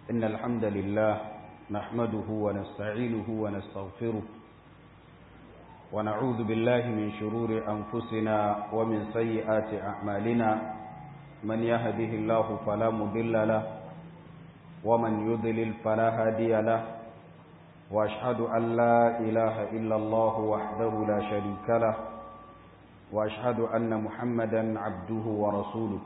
إن الحمد لله نحمده ونستعينه ونستغفره ونعوذ بالله من شرور أنفسنا ومن سيئات أعمالنا من يهده الله فلا مضل له ومن يضلل فلا هادي له وأشهد أن لا إله إلا الله وحده لا شريك له وأشهد أن محمدا عبده ورسوله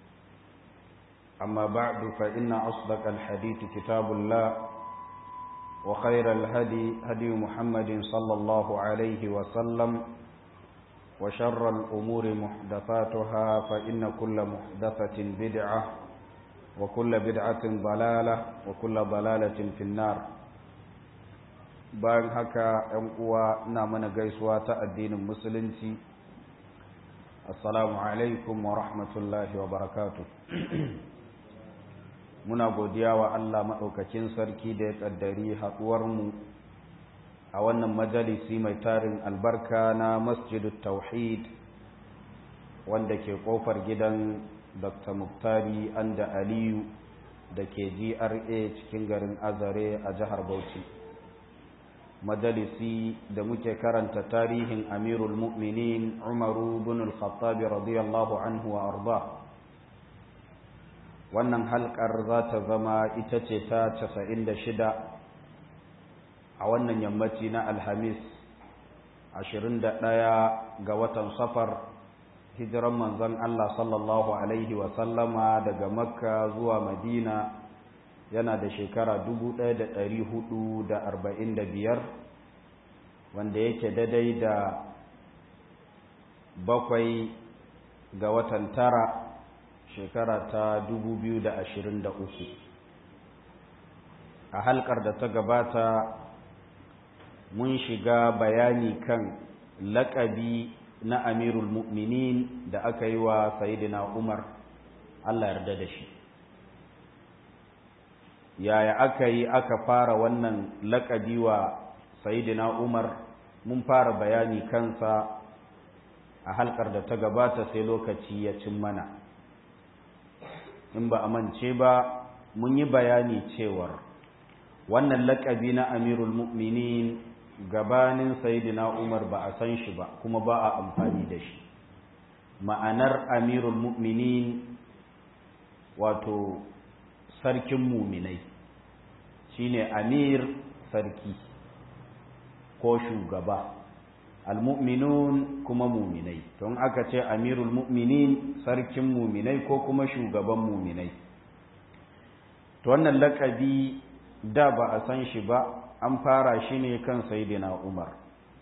أما بعد فإن أصدق الحديث كتاب الله وخير الهدي هدي محمد صلى الله عليه وسلم وشر الأمور محدثاتها فإن كل محدثة بدعة وكل بدعة ضلالة وكل ضلالة في النار bayan haka ‘yan uwa na mana gaisuwa ta addinin musulunci assalamu alaikum wa rahmatullahi wa barakatu muna godiya wa Allah maɗaukakin sarki da ya ƙaddari haɗuwarmu a wannan majalisi mai tarin albarka na masjidut tauhid wanda ke ƙofar gidan dr muktari anda aliyu da ke gra cikin garin azare a jihar bauchi majalisi da muke karanta tarihin amirul mu'minin umaru bin al-khattabi radiyallahu anhu wa arda wannan halkar za ta zama ita ce ta 96 a wannan yammaci na alhamis 21 ga watan safar hijiran manzon Allah sallallahu alaihi wa sallama daga makka zuwa madina yana da shekara biyar wanda yake daidai da bakwai ga watan tara shekara ta uku. a halkar da ta gabata mun shiga bayani kan laƙabi na amirul mu'minin da aka yi wa sayidina umar allah yarda da shi yaya aka yi aka fara wannan laƙabi wa sayidina umar mun fara bayani kansa a halkar da ta gabata sai lokaci ya cin mana in ba a mance ba mun yi bayani cewar wannan laƙabi na amirul mu'minin gabanin sayidina umar ba a san shi ba kuma ba a amfani da shi ma'anar amirul mu'minin wato sarkin muminai shine amir sarki ko shugaba almu'minun kuma muminai don aka ce amirul mu'minin sarkin muminai ko kuma shugaban muminai to wannan lakabi da ba a san shi ba an fara shi ne kan saidina umar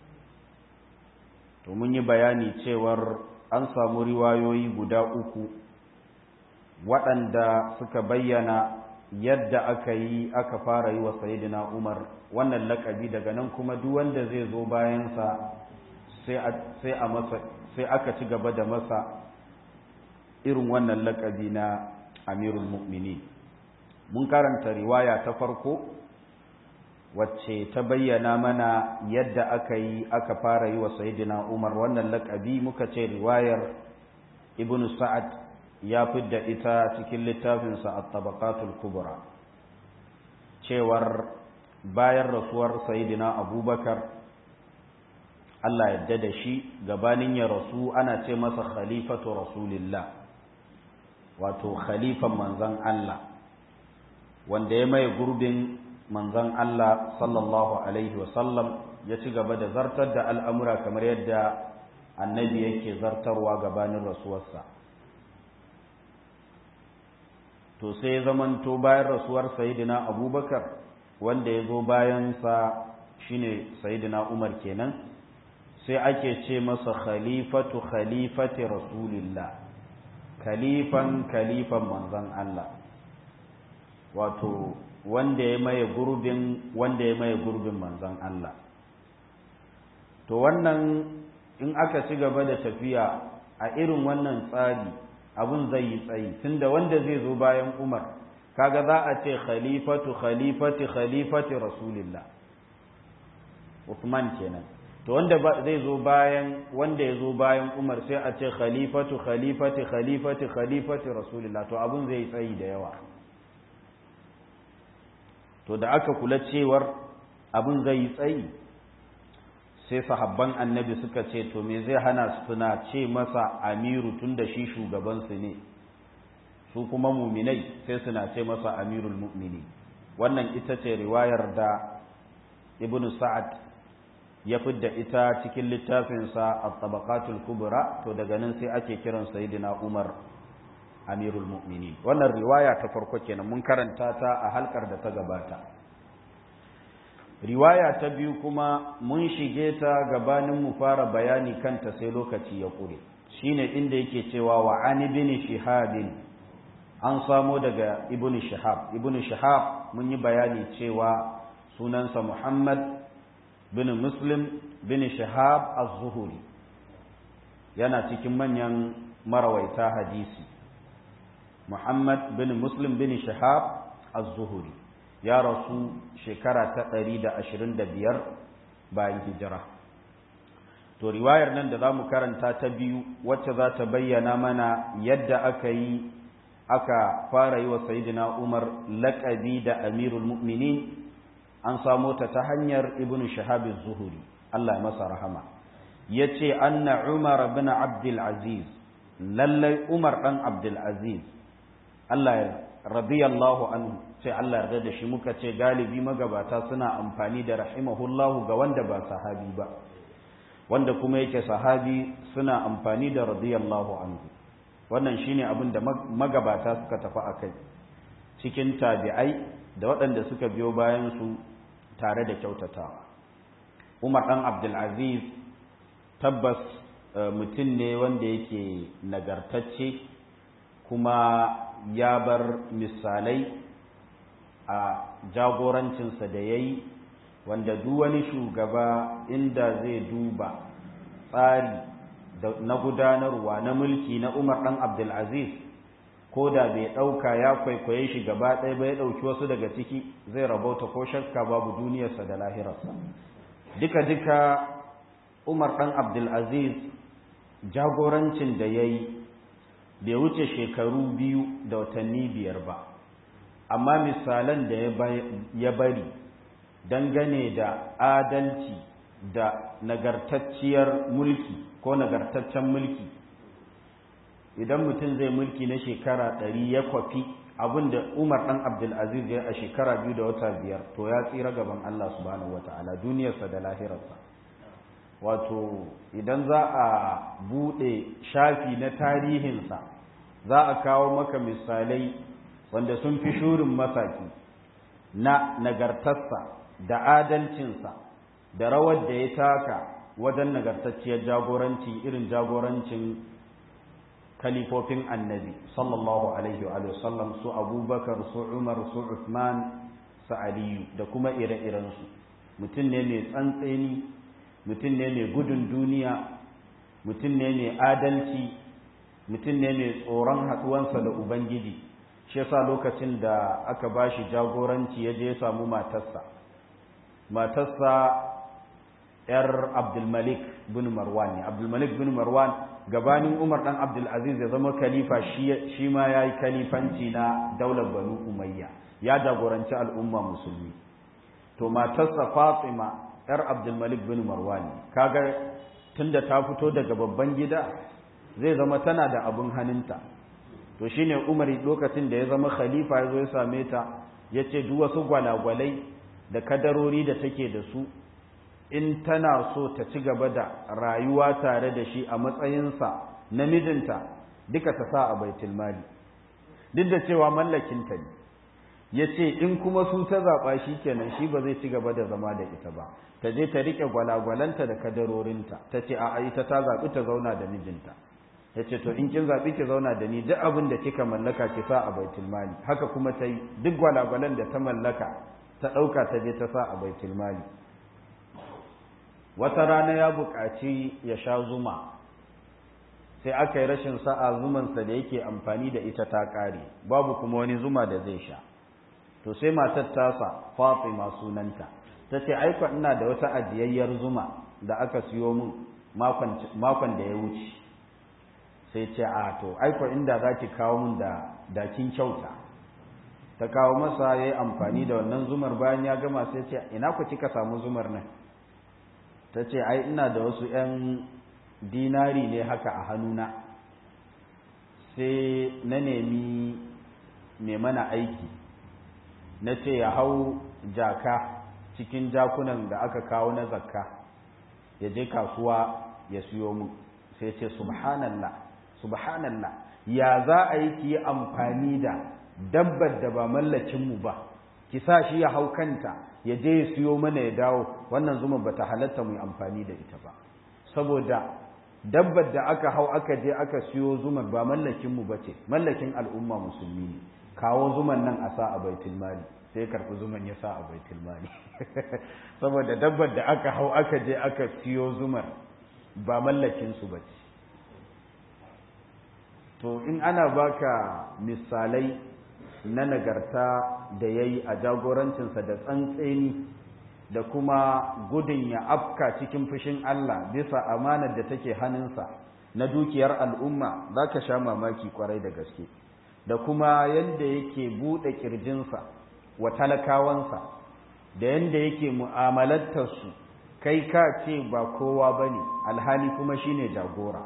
to mun yi bayani cewar an samu riwayoyi guda uku waɗanda suka bayyana yadda aka yi aka fara yi wa sayidina umar wannan lakabi daga nan kuma duk wanda zai zo bayansa sai a masa sai aka ci gaba da masa irin wannan lakabi na amirul mu'mini mun karanta riwaya ta farko wacce ta bayyana mana yadda aka yi aka fara yi wa sayidina umar wannan lakabi muka ce riwayar ibnu sa'ad ya fidda ita cikin littafinsa a tabakatul kubra cewar bayan rasuwar sayidina abubakar Allah yadda da shi gabanin ya rasu ana ce masa khalifatu rasulillah wato khalifan manzan Allah wanda ya mai gurbin manzan Allah sallallahu alaihi wasallam ya ci gaba da zartar da al'amura kamar yadda annabi yake zartarwa gabanin rasuwarsa to sai zamanto bayan rasuwar sayidina abubakar wanda ya zo bayansa shine sayidina umar kenan sai ake ce masa khalifatu khalifati rasulillah khalifan khalifan manzon Allah wato wanda ya maye gurbin wanda ya maye gurbin manzon Allah to wannan in aka ci gaba da tafiya a irin wannan tsari abun zai yi tsayi tunda wanda zai zo bayan Umar kaga za a ce khalifatu khalifati khalifati rasulillah Uthman kenan to wanda zai zo bayan wanda ya zo bayan Umar sai a ce khalifatu khalifati khalifati khalifati rasulillah to abun zai tsayi da yawa to da aka kula cewar abin zai yi tsayi sai sahabban annabi suka ce to me zai hana suna ce masa amiru tun da shi shugabansu ne su kuma muminai sai suna ce masa amirul mu'mini wannan ita ce riwayar da ibn sa'ad ya fidda ita cikin littafinsa a tabaqatul kubra to daga nan sai ake kiran sayyidina umar amirul mu'minin wannan riwaya ta farko kenan mun karanta ta a halkar da ta gabata riwaya ta biyu kuma mun shige ta gabanin mu fara bayani kanta sai lokaci ya kure shine inda yake cewa wa an ibn shihabin an samo daga ibn shihab ibn shihab mun yi bayani cewa sunansa muhammad bin muslim bin shihab az-zuhuri yana cikin manyan marawaita hadisi muhammad bin muslim bin shihab az-zuhuri ya rasu shekara ta ɗari da ashirin da biyar bayan hijira to riwayar nan da za mu karanta ta biyu wacce za ta bayyana mana yadda aka yi aka fara yi wa sayidina umar laƙabi da amirul mu'minin an samo ta ta hanyar ibn shahabin zuhuri allah ya masa rahama ya ce anna umar bin abdul aziz lallai umar ɗan abdul aziz allah ya radiyallahu anhu sai Allah yarda da shi muka ce galibi magabata suna amfani da rahimahullahu ga wanda ba sahabi ba wanda kuma yake sahabi suna amfani da radiyallahu anhu wannan shine abin da magabata suka tafi akai cikin tabi'ai da waɗanda suka biyo bayan su tare da kyautatawa Umar dan Abdul Aziz tabbas mutum ne wanda yake nagartacce kuma ya bar misalai a jagorancinsa da ya yi wanda duk wani shugaba inda zai duba tsari na gudanarwa na mulki na umar ɗan abdulaziz ko da bai ɗauka ya kwaikwaye shi gaba ɗaya ba ya ɗauki wasu daga ciki zai rabauta ko shakka babu duniyarsa da lahirarsa duka-duka umar ɗan abdulaziz jagorancin da ya yi bai wuce shekaru biyu da watanni biyar ba amma misalan da ya bari dangane da adalci da nagartacciyar mulki ko nagartaccen mulki idan mutum zai mulki na shekara ɗari ya kwafi abin da umar ɗan abdulaziz ya a shekara biyu da wata biyar to ya tsira gaban allah subhanahu wa ta'ala duniyarsa da lahirarsa wato idan za a buɗe shafi na tarihinsa za a kawo maka misalai wanda sun fi shurin masaki na nagartarsa da adalcinsa da rawar da ya taka wajen nagartacciyar jagoranci irin jagorancin kalifofin annabi sallallahu alaihi wa sallam su abubakar su umar su uthman su aliyu da kuma ire-irensu mutum ne mai tsantseni mutum ne mai gudun duniya mutum ne mai adalci mutum ne mai tsoron haɗuwansa da ubangiji shi yasa lokacin da aka ba shi jagoranci ya je ya samu matarsa matarsa yar abdulmalik bin marwan ne abdulmalik bin marwan gabanin umar dan abdulaziz ya zama khalifa shi ma ya yi khalifanci na daular banu umayya ya jagoranci al'umma musulmi to matarsa fatima yar abdulmalik bin marwan ne kaga tunda ta fito daga babban gida zai zama tana da abin hannunta to shine umar lokacin da ya zama khalifa ya zo ya same ta ya ce duk wasu gwalagwalai da kadarori da take da su in tana so ta ci gaba da rayuwa tare da shi a matsayinsa na mijinta duka ta sa a baitul mali duk da cewa mallakinta ne ya ce in kuma su ta zaɓa shi kenan shi ba zai ci gaba da zama da ita ba ta je ta riƙe gwalagwalanta da kadarorinta ta ce a ita ta zaɓi ta zauna da mijinta ya ce to in kin zaɓi ki zauna da ni duk abin da kika mallaka ki sa a baitul mali haka kuma ta yi duk gwalagwalan da ta mallaka ta ɗauka ta je ta sa a baitul mali wata rana ya buƙaci ya sha zuma sai aka yi rashin sa'a zumansa da yake amfani da ita ta ƙare babu kuma wani zuma da zai sha to sai matar tasa fatima sunanta ta ce aiko ina da wata ajiyayyar zuma da aka siyo min makon da ya wuce sai ce a to aiko inda za ki kawo min da dakin kyauta ta kawo masa ya yi amfani da wannan zumar bayan ya gama sai ce ina ku kika samu zumar nan ta ce ai ina da wasu 'yan dinari ne haka a hannuna sai na nemi mai mana aiki na ce ya hau jaka cikin jakunan da aka kawo na zakka ya je kasuwa ya siyo mu sai ce subhanallah subhanallah ya za a yi ki yi amfani da dabbar da ba mallakinmu ba ki sa shi ya hau kanta ya je ya siyo mana ya dawo wannan zuma ba ta halatta mu yi amfani da ita ba saboda dabbar da aka hau aka je aka siyo zumar ba mallakinmu ba ce mallakin al'umma musulmi ne kawo zuman nan a sa a baitul mali sai karɓi zuman ya sa a baitul mali saboda dabbar da aka hau aka je aka siyo zumar ba mallakinsu ba ce to in ana baka misalai na nagarta da ya yi a jagorancinsa da tsantseni da kuma gudun ya afka cikin fushin Allah bisa amanar da take hannunsa na dukiyar al'umma za ka sha mamaki kwarai da gaske da kuma yadda yake buɗe ƙirjinsa wa talakawansa da yadda yake mu'amalantarsu kai ka ce ba kowa ba ne alhali kuma shine jagora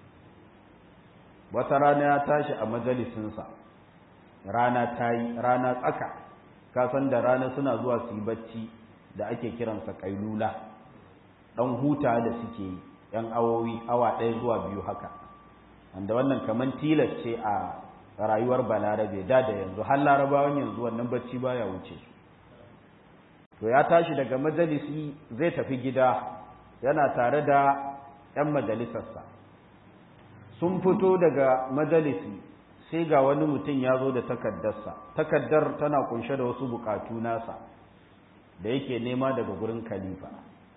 wata rana ya tashi a majalisinsa rana ta yi rana tsaka kasan da rana suna zuwa su yi bacci da ake kiransa kailula ɗan huta da suke yi ‘yan awowi awa ɗaya zuwa biyu haka wanda wannan kamar tilas ce a rayuwar balarabe da da yanzu har larabawan yanzu wannan bacci baya wuce su to ya tashi daga majalisi zai tafi gida yana tare da ‘yan majalisarsa sun fito daga majalisi sai ga wani mutum ya zo da takaddarsa takaddar tana kunshe da wasu bukatu nasa da yake nema daga gurin khalifa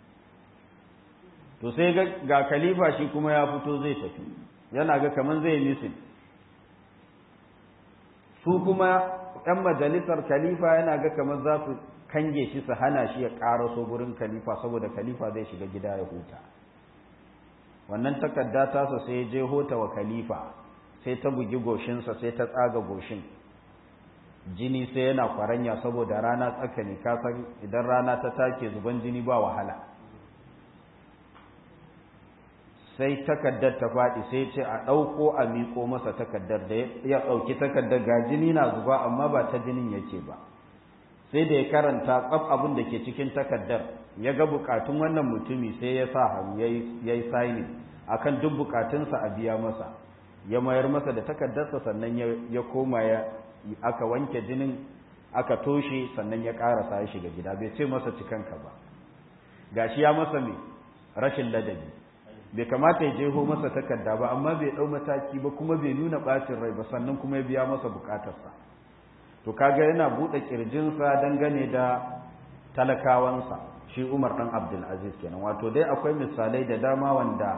to sai ga khalifa shi kuma ya fito zai tafi yana ga kaman zai misin su kuma ‘yan majalisar khalifa yana ga kamar za su kange shi su hana shi ya ƙaraso gurin khalifa saboda khalifa zai shiga gida ya huta wannan takarda tasa sai je hota wa khalifa sai ta bugi goshinsa sai ta tsaga goshin jini sai yana kwaranya saboda rana tsakani kasan idan rana ta take zuban jini ba wahala sai takaddar ta faɗi sai ce a ɗauko a miƙo masa takaddar da ya ɗauki takaddar ga jini na zuba amma ba ta jinin yake ba sai da ya karanta tsaf abin da ke cikin takaddar ya ga bukatun wannan mutumi sai ya sa hannu ya yi saini akan duk bukatunsa a biya masa ya mayar masa da takaddarsa sannan ya koma ya aka wanke jinin aka toshe sannan ya karasa ya shiga gida bai ce masa cikanka ba gashi ya masa mai rashin ladabi bai kamata ya jeho masa takarda ba amma bai dau mataki ba kuma bai nuna bacin rai ba sannan kuma ya biya masa bukatarsa to kaga yana bude kirjinsa dangane da talakawansa shi Umar dan Abdul Aziz kenan wato dai akwai misalai da dama wanda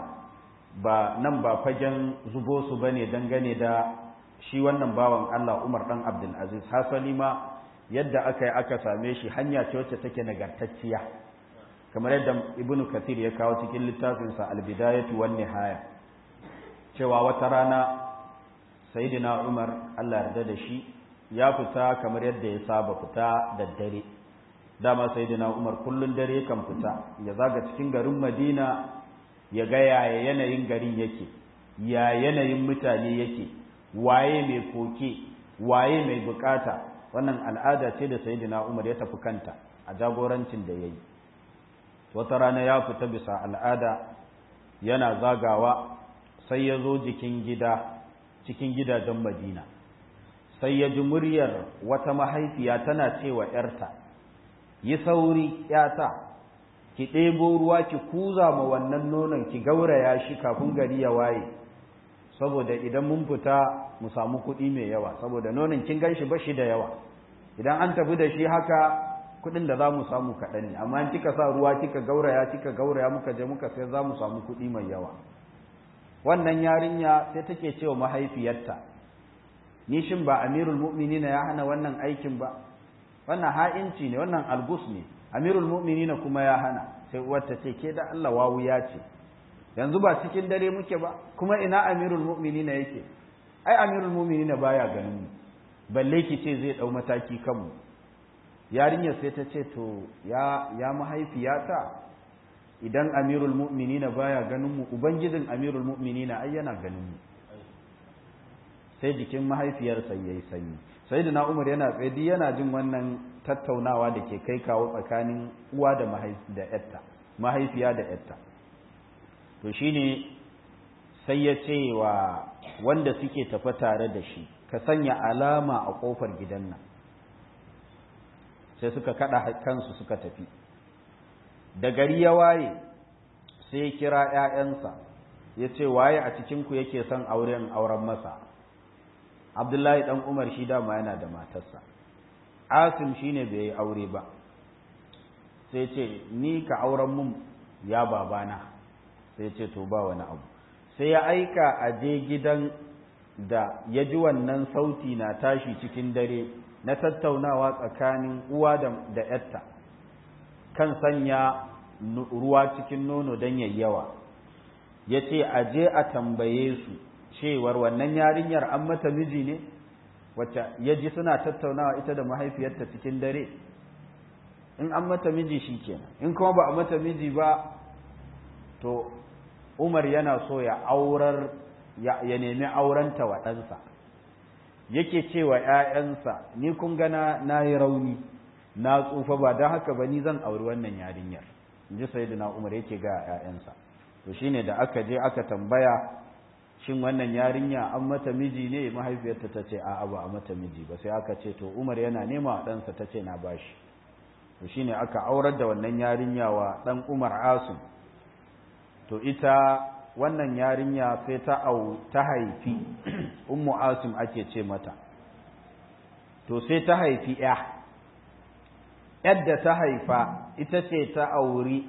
ba nan ba fagen zubo su bane dangane da shi wannan bawan Allah Umar dan Abdul Aziz hasali ma yadda aka yi aka same shi hanya ce wacce take nagartacciya kamar yadda Ibn Kathir ya kawo cikin littafinsa Al-Bidayatu wan Nihaya cewa wata rana Sayyidina Umar Allah yarda da shi ya fita kamar yadda ya saba fita da dare dama Sayyidina Umar kullun dare kan fita ya zaga cikin garin Madina ya ga yaya yanayin garin yake ya yanayin mutane yake waye mai koke waye mai bukata wannan al'ada ce da sayyidina Umar ya tafi kanta a jagorancin da yayi wata rana ya fita bisa al'ada yana zagawa sai ya zo jikin gida cikin gidajen Madina sai ya ji muryar wata mahaifiya tana cewa ‘yarta, yi sauri ‘yata, ki ɗebo ruwa ki kuza ma wannan nonon ki gauraya shi kafin gari ya waye saboda idan mun fita mu samu kuɗi mai yawa saboda nonon kin gan shi ba shi da yawa idan an tafi da shi haka kuɗin da za mu samu kaɗan ne amma in kika sa ruwa kika gauraya kika gauraya muka je muka sai za mu samu kuɗi mai yawa wannan yarinya sai take cewa mahaifiyarta ni shin ba amirul mu'minina ya hana wannan aikin ba wannan ha'inci ne wannan algus ne amirul mu'minina kuma ya hana sai uwarta ce ke da Allah wawu ya ce yanzu ba cikin dare muke ba kuma ina amirul mu'minina yake ai amirul mu'minina baya ganin mu balle ki ce zai ɗau mataki kanmu yarinyar sai ta ce to ya, ya mahaifiyata idan amirul mu'minina baya ganin mu ubangijin amirul mu'minina ai yana ganin mu sai jikin mahaifiyarsa yayi sanyi sai da umar yana tsaye yana jin wannan tattaunawa da ke kai kawo tsakanin uwa da da yatta mahaifiya da yatta to shine sai ya ce wa wanda suke tafi tare da shi ka sanya alama a kofar gidan nan sai suka kada kansu suka tafi da gari ya waye sai ya kira ‘ya'yansa ya ce waye a cikinku yake son auren auren masa abdullahi ɗan umar shi dama yana da matarsa asim shi ne bai yi aure ba sai ce ni ka auren mun ya babana sai ce to ba wani abu sai ya aika a je gidan da ya ji wannan sauti na tashi cikin dare na tattaunawa tsakanin uwa da ‘yatta kan sanya ruwa cikin nono don yayyawa ya ce a je a tambaye su cewar wannan yarinyar an mata miji ne wacce ya ji suna tattaunawa ita da mahaifiyarta cikin dare in an mata miji shi kenan in kuma ba a mata miji ba to umar yana so ya aurar ya nemi aurenta wa ɗansa yake cewa ‘ya'yansa ni kun gana na yi rauni na tsufa ba don haka ba ni zan auri wannan yarinyar in ji sayyidina umar yake ga ‘ya'yansa to shine da aka je aka tambaya shin wannan yarinya an mata miji ne mahaifiyarta ta ce a'a ba a mata miji ba sai aka ce to umar yana nema ɗansa ta ce na bashi to shine aka aurar da wannan yarinya wa ɗan umar asim to ita wannan yarinya sai ta au ta haifi ummu asim ake ce mata to sai ta haifi ya yadda ta haifa ita ce ta auri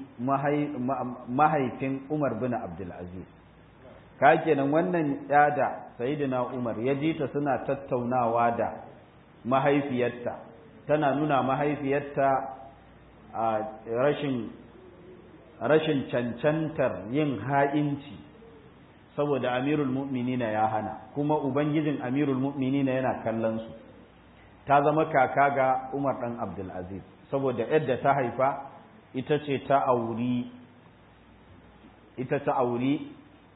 mahaifin umar bin abdulaziz ka kenan wannan yada sayidina umar ya ji ta suna tattaunawa da mahaifiyarta tana nuna mahaifiyarta a rashin rashin cancantar yin ha'inci saboda amirul mu'minina ya hana kuma ubangijin amirul mu'minina yana kallon su ta zama kaka ga umar ɗan abdulaziz saboda yadda ta haifa ita ce ta auri ita ta auri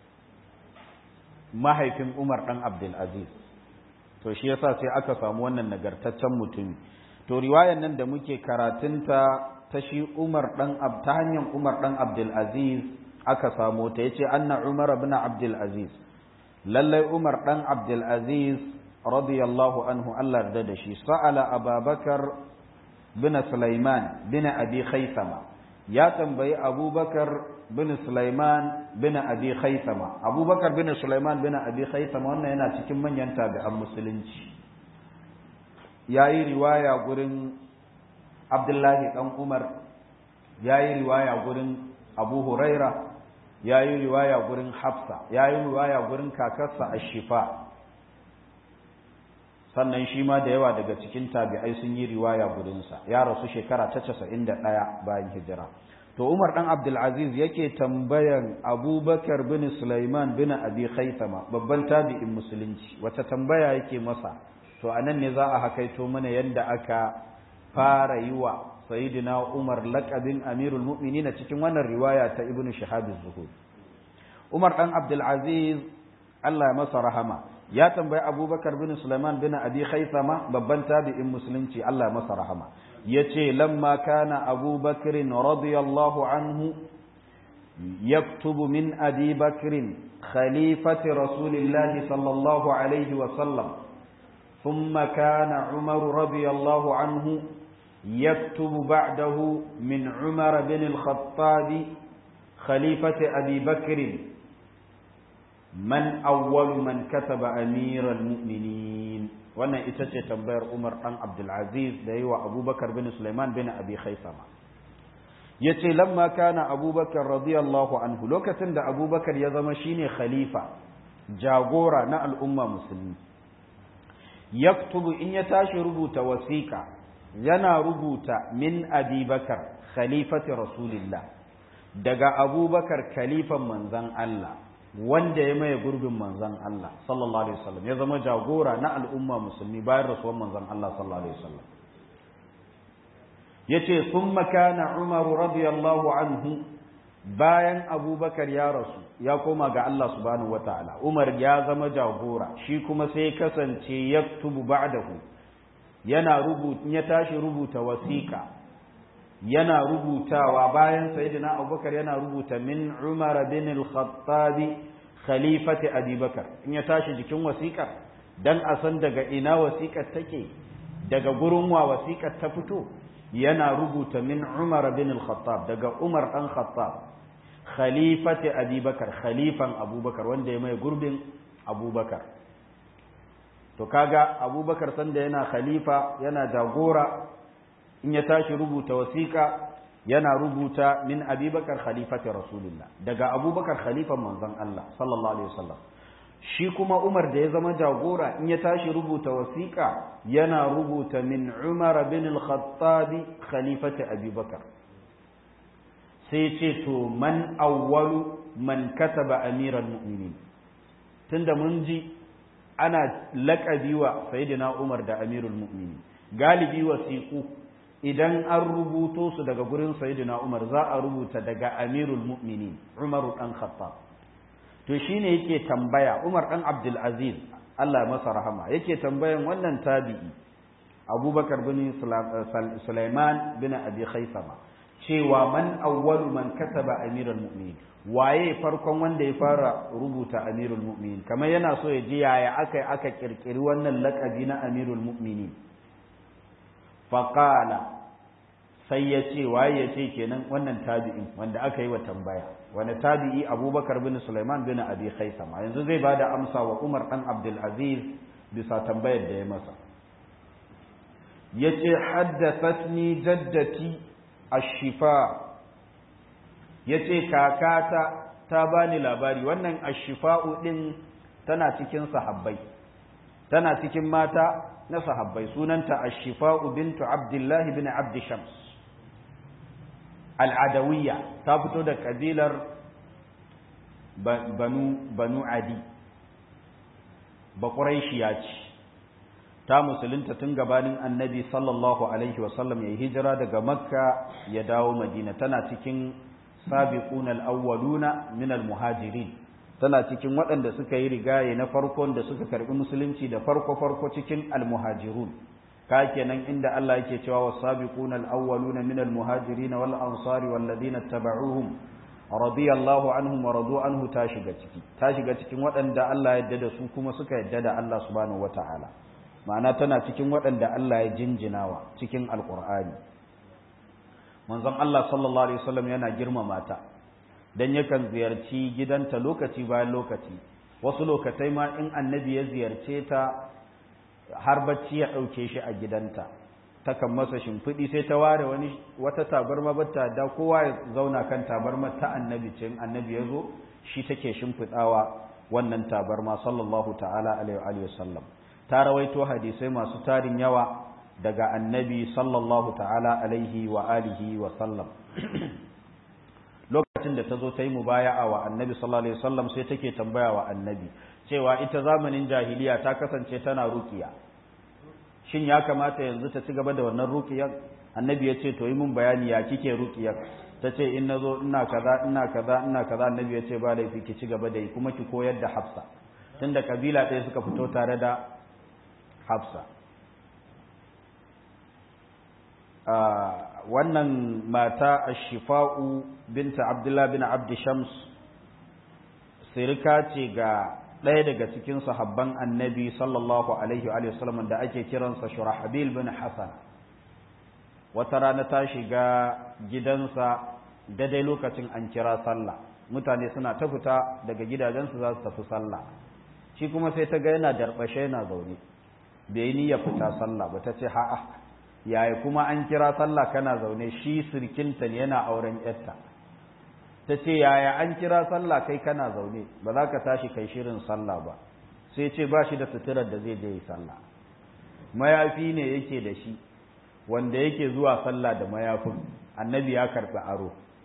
mahaifin umar ɗan abdulaziz to shi yasa sai aka samu wannan nagartaccen mutumi to riwayan nan da muke karatunta ta shi Umar dan ta hanyar Umar dan Abdul Aziz aka samu ta yace anna Umar ibn Abdul Aziz lallai Umar dan Abdul Aziz radiyallahu anhu Allah yarda da shi sa'ala Abubakar bin Sulaiman bin Abi Khaythama ya tambayi Abubakar bin Sulaiman bin Abi Khaythama Abubakar bin Sulaiman bin Abi Khaythama wannan yana cikin manyan tabi'an musulunci yayi riwaya gurin Abdullahi ɗan Umar ya yi riwaya gurin Abu Huraira, ya yi riwaya gurin Hafsa, ya yi riwaya gurin kakarsa a Shifa. Sannan shi ma da yawa daga cikin tabi'ai sun yi riwaya gurinsa, ya rasu shekara ta casa'in da ɗaya bayan hijira. To Umar ɗan Abdulaziz yake tambayan Abubakar bin Sulaiman bin Abi Khaisama, babban tabi'in musulunci, wata tambaya yake masa, to a nan ne za a hakaito mana yadda aka fara yi wa sayidina Umar laƙabin Amirul Mu'minin cikin wannan riwaya ta Ibn Shihab az-Zuhud Umar dan Abdul Aziz Allah ya masa rahama ya tambayi Abubakar bin Sulaiman bin Abi Khaythama babban tabi'in musulunci Allah ya masa rahama yace lamma kana Abubakar radiyallahu anhu yaktubu min Abi Bakr khalifati Rasulillah sallallahu alaihi wa sallam ثم كان عمر رضي الله عنه يكتب بعده من عمر بن الخطاب خليفة أبي بكر من أول من كتب أمير المؤمنين وانا itace tambayar Umar dan Abdul Aziz da yawa Abu Bakar bin Sulaiman bin Abi Khaisama yace lamma kana Abu Bakar radiyallahu anhu lokacin da Abu Bakar ya zama shine khalifa jagora na al'umma musulmi yaktubu in ya tashi rubuta wasiƙa yana rubuta min abubakar khalifati rasulillah daga abubakar khalifan manzan Allah wanda ya maye gurbin manzon Allah sallallahu alaihi wasallam ya zama jagora na al'umma musulmi bayan rasuwar manzon Allah sallallahu alaihi wasallam yace thumma kana Umar radiyallahu anhu bayan Abubakar ya rasu ya koma ga Allah subhanahu wataala Umar ya zama jagora shi kuma sai kasance yaktubu ba'dahu yana rubuta ya tashi rubuta wasiqa yana rubutawa bayan sayyidina Abubakar yana rubuta min Umar bin al-Khattab khalifati Abi Bakar in ya tashi jikin wasiƙar dan a san daga ina wasiƙar take daga gurin wa wasiƙar ta fito yana rubuta min Umar bin al-Khattab daga Umar dan Khattab khalifati Abi Bakar khalifan Abubakar wanda ya mai gurbin Abubakar to kaga Abubakar sanda yana khalifa yana jagora in ya tashi rubuta wasiƙa yana rubuta min Abubakar khalifati Rasulullah daga Abubakar khalifan manzon Allah sallallahu alaihi wasallam shi kuma Umar da ya zama jagora in ya tashi rubuta wasiƙa yana rubuta min Umar bin al-Khattab khalifati Abi Bakar sai ce to man awwalu man kataba amiral mu'minin tunda mun ji ana laƙabi wa sayyidina Umar da amirul mu'minin galibi wasiƙu idan an rubuto su daga gurin sayyidina Umar za a rubuta daga amirul mu'minin Umar dan Khattab to shine yake tambaya Umar dan Abdul Aziz Allah ya masa rahama yake tambayan wannan tabi'i Abubakar bin Sulaiman bin Abi Khaisama cewa man awwalu man kataba amirul mu'minin waye farkon wanda ya fara rubuta amirul mu'minin kamar yana so ya ji yaya aka aka kirkiri wannan lakabi na amirul mu'minin faqala sai ya ce waye ya ce kenan wannan tabi'in wanda aka yi wa tambaya wani tabi'i abubakar bin sulaiman bin abi khaisama yanzu zai ba da amsa wa umar dan abdul aziz bisa tambayar da ya masa ya ce haddathatni jaddati ashifa ya ce kakata ta bani labari wannan ashifa'u din tana cikin sahabbai tana cikin mata na sahabbai sunanta ashifa'u bintu abdullahi bin abdi shams al'adawiyya ta fito da kabilar banu banu adi baƙuraishiya ce ta musulunta tun gabanin annabi sallallahu alaihi wasallam ya hijira daga makka ya dawo madina tana cikin sabiquna al-awwaluna min al-muhajirin tana cikin waɗanda suka yi rigaye na farkon da suka karbi musulunci da farko farko cikin al-muhajirun ka kenan inda Allah yake cewa was-sabiquna al-awwaluna min al-muhajirin wal ansari wal ladina tabauhum radiyallahu anhum wa radu anhu ta shiga ciki ta shiga cikin waɗanda Allah ya yarda da su kuma suka yarda da Allah subhanahu wataala ma'ana tana cikin waɗanda Allah ya jinjinawa cikin alqur'ani manzon Allah sallallahu alaihi wasallam yana girmama ta dan yakan ziyarci gidanta lokaci bayan lokaci wasu lokatai ma in annabi ya ziyarce ta har bacci ya ɗauke shi a gidanta takan masa shimfiɗi sai ta ware wani wata tabarma bata da kowa ya zauna kan tabarma ta annabi ce annabi ya zo shi take shimfiɗawa wannan tabarma sallallahu ta'ala alaihi wa sallam ta rawaito hadisai masu tarin yawa daga annabi sallallahu ta'ala alaihi wa alihi wa sallam lokacin da ta zo ta yi mubaya'a wa annabi sallallahu alaihi wasallam sai take tambaya wa annabi cewa ita zamanin jahiliya ta kasance tana rukiya shin ya kamata yanzu ta ci gaba da wannan rukiyar annabi ya ce to yi mun bayani ya kike rukiyar ta ce in na zo ina kaza ina kaza ina kaza annabi ya ce ba laifi ki ci gaba da yi kuma ki koyar da hafsa tunda kabila ɗaya suka fito tare da hafsa wannan mata ashifa'u binta abdullah bin abdi shams sirika ce ga ɗaya daga cikin sahabban annabi sallallahu alaihi wa sallam da ake kiransa shurahabil bin hasan wata rana ta shiga gidansa daidai lokacin an kira sallah mutane suna ta fita daga gidajensu za su tafi sallah shi kuma sai ta ga yana darbashe yana zaune bai ni ya fita sallah ba ta ce ha'a yaya kuma an kira sallah kana zaune shi sirkinta ne yana auren yarta ta ce yaya an kira sallah kai kana zaune ba za ka tashi kai shirin sallah ba sai ce ba shi da suturar da zai je yi sallah mayafi ne yake da shi wanda yake zuwa sallah da mayafin annabi ya karɓi aro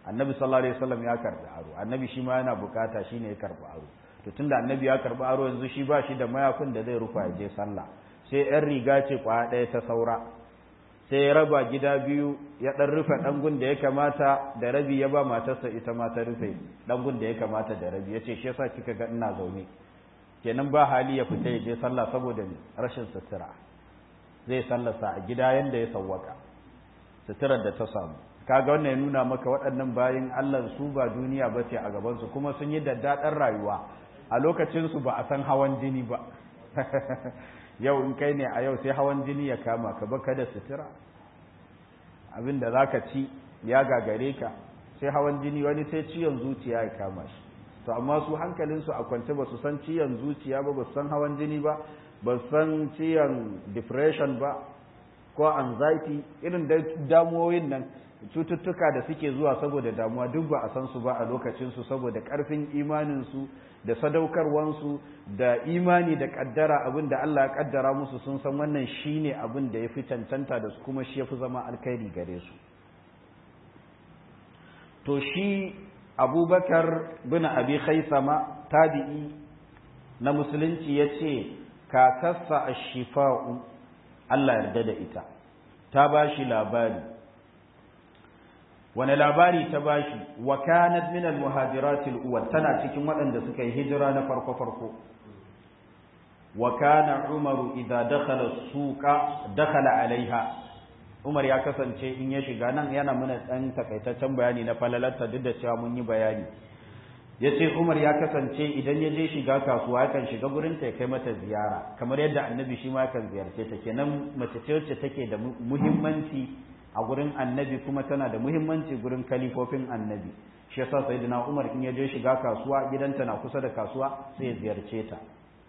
annabi sallallahu alaihi wasallam ya karbi aro annabi shi ma yana bukata shine ya karbi aro to tunda annabi ya karbi aro yanzu shi ba shi da mayafin da zai rufa ya je sallah sai yan riga ce kwaya ɗaya ta saura sai ya raba gida biyu ya ɗan rufe ɗangun da ya kamata da rabi ya ba matarsa ita ma ta rufe ɗangun da ya kamata da rabi ya ce shi yasa kika ga ina zaune kenan ba hali ya fita ya je sallah saboda rashin sutura zai sallasa a gida yanda ya sawwaka suturar da ta samu kaga wannan ya nuna maka waɗannan bayin Allah su ba duniya ba ce a gabansu kuma sun yi daddaɗar rayuwa a lokacinsu ba a san hawan jini ba yau in kai ne a yau sai hawan jini ya kama ka baka da sutura abin da za ka ci ya gagare ka sai hawan jini wani sai ciyon zuciya ya kama shi to amma su hankalinsu a kwance ba su san ciyon zuciya ba ba su san hawan jini ba ba su san ciyon depression ba ko anxiety irin damuwoyin nan cututtuka da suke zuwa saboda damuwa duk ba a san su ba a lokacinsu saboda ƙarfin imaninsu da sadaukarwansu da imani da ƙaddara abin da Allah ya ƙaddara musu sun san wannan shi ne abin da ya fi cancanta da su kuma shi ya fi zama alkhairi gare su to shi abubakar bin abi khaisama tabi'i na musulunci ya ce kakarsa a shifa'u Allah yarda da ita ta ba shi labari wani labari ta bashi wa kanat min al-muhajiratil uwal tana cikin waɗanda suka yi hijira na farko farko wa kana umaru idza dakhala suqa dakhala alaiha umar ya kasance in ya shiga nan yana mana dan takaitaccen bayani na falalarta duk da cewa mun yi bayani yace umar ya kasance idan ya je shiga kasuwa yakan shiga gurin ta kai mata ziyara kamar yadda annabi shi ma yakan ziyarce ta kenan mace ce wacce take da muhimmanci a gurin annabi kuma tana da muhimmanci gurin kalifofin annabi shi yasa sayyidina Umar in ya je shiga kasuwa gidanta na kusa da kasuwa sai ya ziyarce ta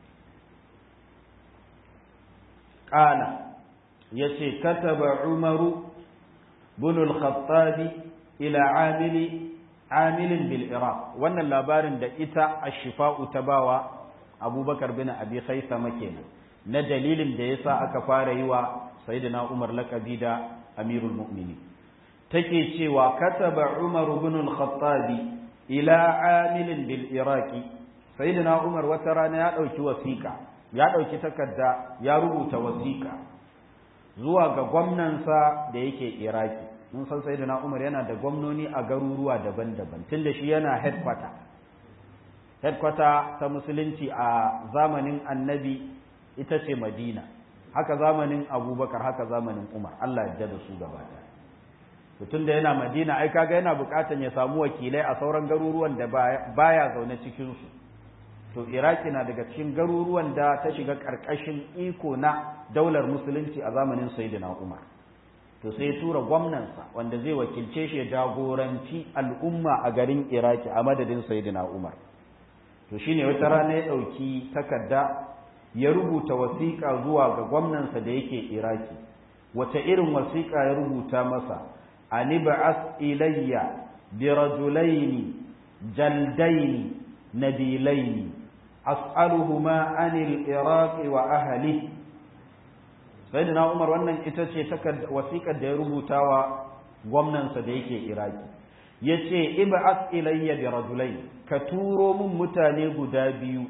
qala yace kataba Umaru bin al-Khattab ila amili amilin bil Iraq wannan labarin da ita ash-shifa'u ta bawa Abubakar bin Abi Khaisama kenan na dalilin da yasa aka fara yi wa sayyidina Umar laqabi da amirul mu'mini take cewa kataba umar ibn al-khattab ila amilin bil iraqi sayyidina umar wata rana ya dauki wasiqa ya dauki takarda ya rubuta wasiqa zuwa ga gwamnansa da yake iraki mun san sayyidina umar yana da gwamnoni a garuruwa daban-daban tunda shi yana headquarter headquarter ta musulunci a zamanin annabi ita ce madina haka zamanin abubakar haka zamanin umar Allah ya da su gaba tun da yana madina ai kaga yana bukatan ya samu wakilai a sauran garuruwan da baya zaune cikinsu to iraki na daga cikin garuruwan da ta shiga karkashin iko na daular musulunci a zamanin sayyidina umar to sai ya tura gwamnansa wanda zai wakilce shi ya jagoranci al'umma a garin iraki a madadin sayyidina umar to shine wata rana ya ɗauki takarda ya rubuta wasiƙa zuwa ga gwamnansa da yake iraki wace irin wasiƙa ya rubuta masa ani ba'as ilayya bi rajulaini jaldaini nabilaini as'aluhuma anil iraq wa ahli sayyidina umar wannan ita ce wasiƙar da ya rubuta wa gwamnansa da yake iraki yace ib'as ilayya bi rajulaini ka turo min mutane guda biyu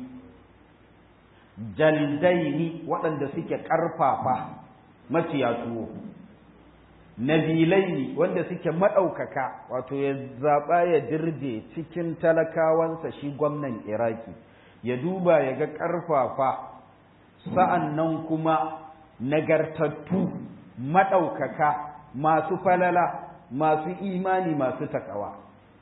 jaldaini waɗanda suke ƙarfafa maciya tuwo nabilaini wanda suke maɗaukaka wato ya zaɓa ya dirje cikin talakawansa shi gwamnan iraki ya duba ya ga ƙarfafa sa'an nan kuma nagartattu maɗaukaka masu falala masu imani masu takawa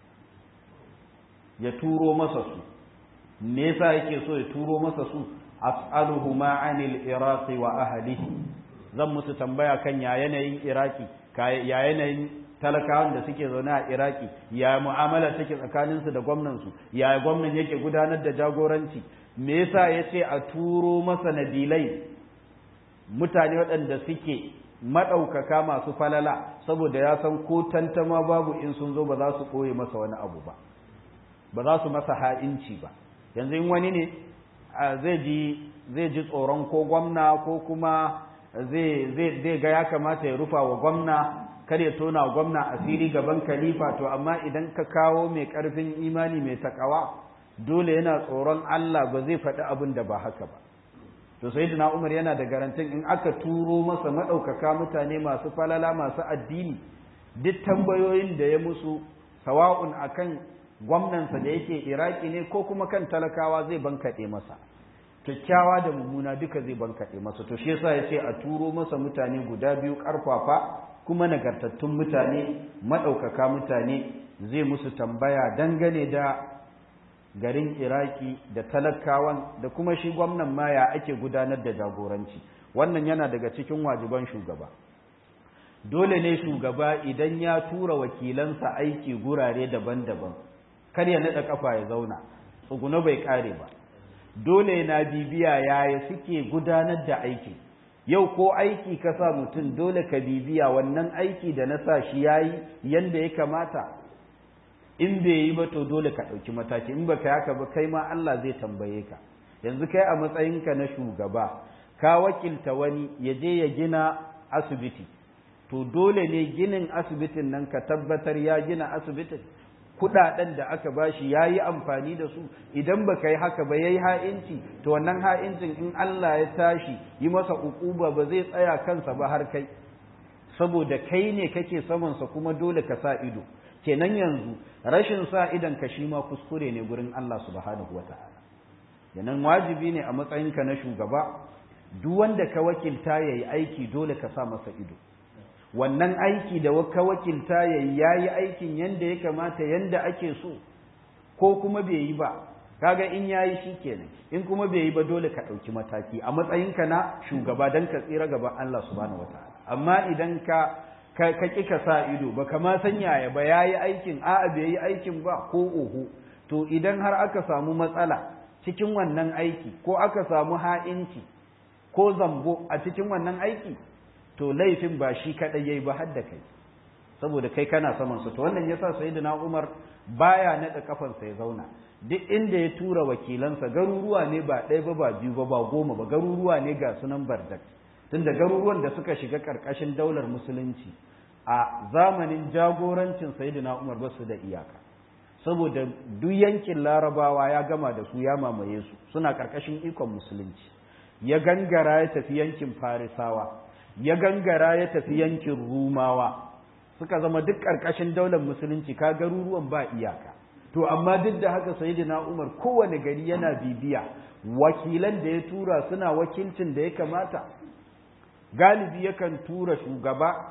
ya turo masa su me yasa yake so ya turo masa su as'aluhuma anil iraqi wa ahlihi zan musu tambaya kan ya yanayin iraki ya yanayin talakawan da suke zaune a iraki ya mu'amala take tsakanin su da gwamnan su ya gwamnan yake gudanar da jagoranci me yasa yace a turo masa nabilai mutane waɗanda suke maɗaukaka masu falala saboda ya san ko tantama babu in sun zo ba za su ɓoye masa wani abu ba ba za su masa ha'inci ba yanzu in wani ne zai ji zai ji tsoron ko gwamna ko kuma zai ga ya kamata ya rufa wa gwamna kar ya tona gwamna asiri gaban khalifa to amma idan ka kawo mai karfin imani mai takawa dole yana tsoron Allah ba zai faɗi abin da ba haka ba to sayyidina Umar yana da garantin in aka turo masa madaukaka mutane masu falala masu addini duk tambayoyin da ya musu sawa'un akan gwamnansa da yake Iraki ne ko kuma kan talakawa zai bankaɗe masa kyakkyawa da mummuna duka zai bankaɗe masa to shi yasa yace a turo masa mutane guda biyu karfafa kuma nagartattun mutane madaukaka mutane zai musu tambaya dangane da garin iraki da talakawan da kuma shi gwamnan ma ya ake gudanar da jagoranci wannan yana daga cikin wajiban shugaba dole ne shugaba idan ya tura wakilansa aiki gurare daban-daban kar ya naɗa kafa ya zauna tsuguna bai kare ba dole na bibiya yaya suke gudanar da aiki yau ko aiki ka sa mutum dole ka bibiya wannan aiki da na sa shi yayi yanda ya kamata in bai yi ba to dole ka ɗauki mataki in baka haka ba kai ma Allah zai tambaye ka yanzu kai a matsayinka na shugaba ka wakilta wani ya je ya gina asibiti to dole ne ginin asibitin nan ka tabbatar ya gina asibitin kudaden da aka bashi ya yi amfani da su idan ba ka yi haka ba ya yi ha'inci to wannan ha'incin in Allah ya tashi yi masa ukuba ba zai tsaya kansa ba har kai saboda kai ne kake samansa kuma dole ka sa ido kenan yanzu rashin sa idan ka shi ma kuskure ne gurin Allah subhanahu wa ta'ala kenan wajibi ne a matsayinka na shugaba duk wanda ka wakilta yayi aiki dole ka sa masa ido wannan aiki da ka wakilta yayi yayi aikin yanda ya kamata yanda ake so ko kuma bai yi ba kaga in yayi shikenan in kuma bai yi ba dole ka ɗauki mataki a matsayinka na shugaba dan ka tsira gaban Allah subhanahu wa ta'ala amma idan ka ka ƙi ka sa ido ba kama san yaya ba ya yi aikin a'a bai yi aikin ba ko oho to idan har aka samu matsala cikin wannan aiki ko aka samu ha'inci ko zambo a cikin wannan aiki to laifin ba shi kaɗai yayi ba har da kai saboda kai kana saman su to wannan yasa sayyidina Umar baya naɗa kafansa ya zauna duk inda ya tura wakilansa garuruwa ne ba ɗaya ba ba biyu ba ba goma ba garuruwa ne ga sunan bardak tunda garuruwan da suka shiga ƙarƙashin daular musulunci a zamanin jagorancin sayyidina Umar ba su da iyaka saboda duk yankin larabawa ya gama da su ya mamaye su suna ƙarƙashin ikon musulunci ya gangara ya tafi yankin farisawa ya gangara ya tafi yankin rumawa suka zama duk ƙarƙashin daular musulunci ka garuruwan ba iyaka to amma duk da haka sayyidina Umar kowane gari yana bibiya wakilan da ya tura suna wakilcin da ya kamata galibi yakan tura shugaba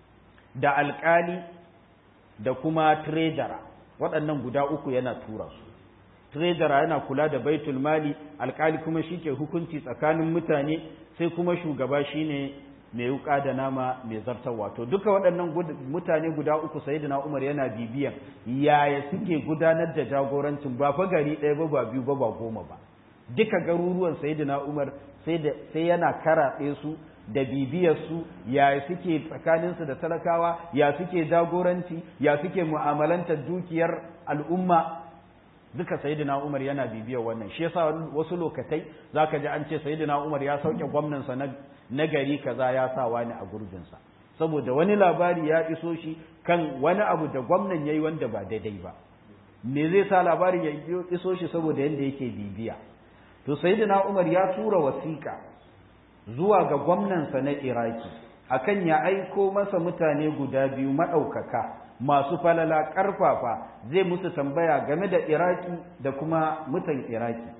da alkali da kuma trejara waɗannan guda uku yana tura su trejara yana kula da baitul mali alkali kuma shike hukunci tsakanin mutane sai kuma shugaba shine mai wuka da nama mai zartarwa to duka waɗannan mutane guda uku sayyidina Umar yana bibiyan yaya suke gudanar da jagorancin ba fa gari ɗaya ba ba biyu ba ba goma ba duka garuruwan sayyidina Umar sai sai yana karaɗe su da bibiyarsu ya suke tsakaninsu da talakawa ya suke jagoranci ya suke mu'amalantar dukiyar al'umma duka sayyidina Umar yana bibiyar wannan shi yasa wasu lokatai zaka ji an ce sayyidina Umar ya sauke gwamnansa na na gari kaza ya sa wani a gurbinsa saboda wani labari ya iso shi kan wani abu da gwamnan yayi wanda ba daidai ba me zai sa labarin ya iso shi saboda yanda yake bibiya to sayyidina Umar ya tura wasiƙa zuwa ga gwamnansa na Iraki akan ya aiko masa mutane guda biyu maɗaukaka masu falala ƙarfafa zai musu tambaya game da Iraki da kuma mutan Iraki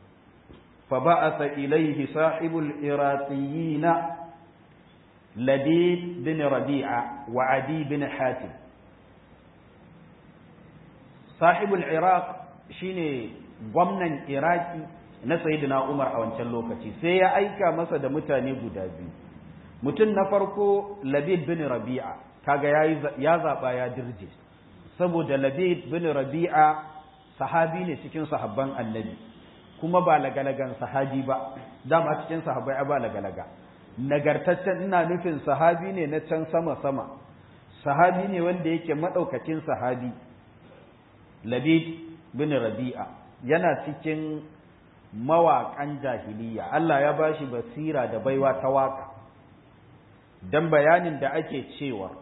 fa ba'atha ilayhi sahibul iraqiyina Labid bin Rabi'a wa Adi bin Hatim sahibul Iraq shine gwamnan Iraki na Sayyidina Umar a wancan lokaci sai ya aika masa da mutane guda biyu mutum na farko Labid bin Rabi'a kaga ya zaba ya dirje saboda Labid bin Rabi'a sahabi ne cikin sahabban Annabi kuma ba lagalagan sahabi ba dama cikin sahabbai ba lagalaga nagartaccen ina nufin sahabi ne na can sama sama sahabi ne wanda yake madaukakin sahabi Labid bin Rabi'a yana cikin mawaƙan jahiliya Allah ya ba shi basira da baiwa ta waƙa don bayanin da ake cewa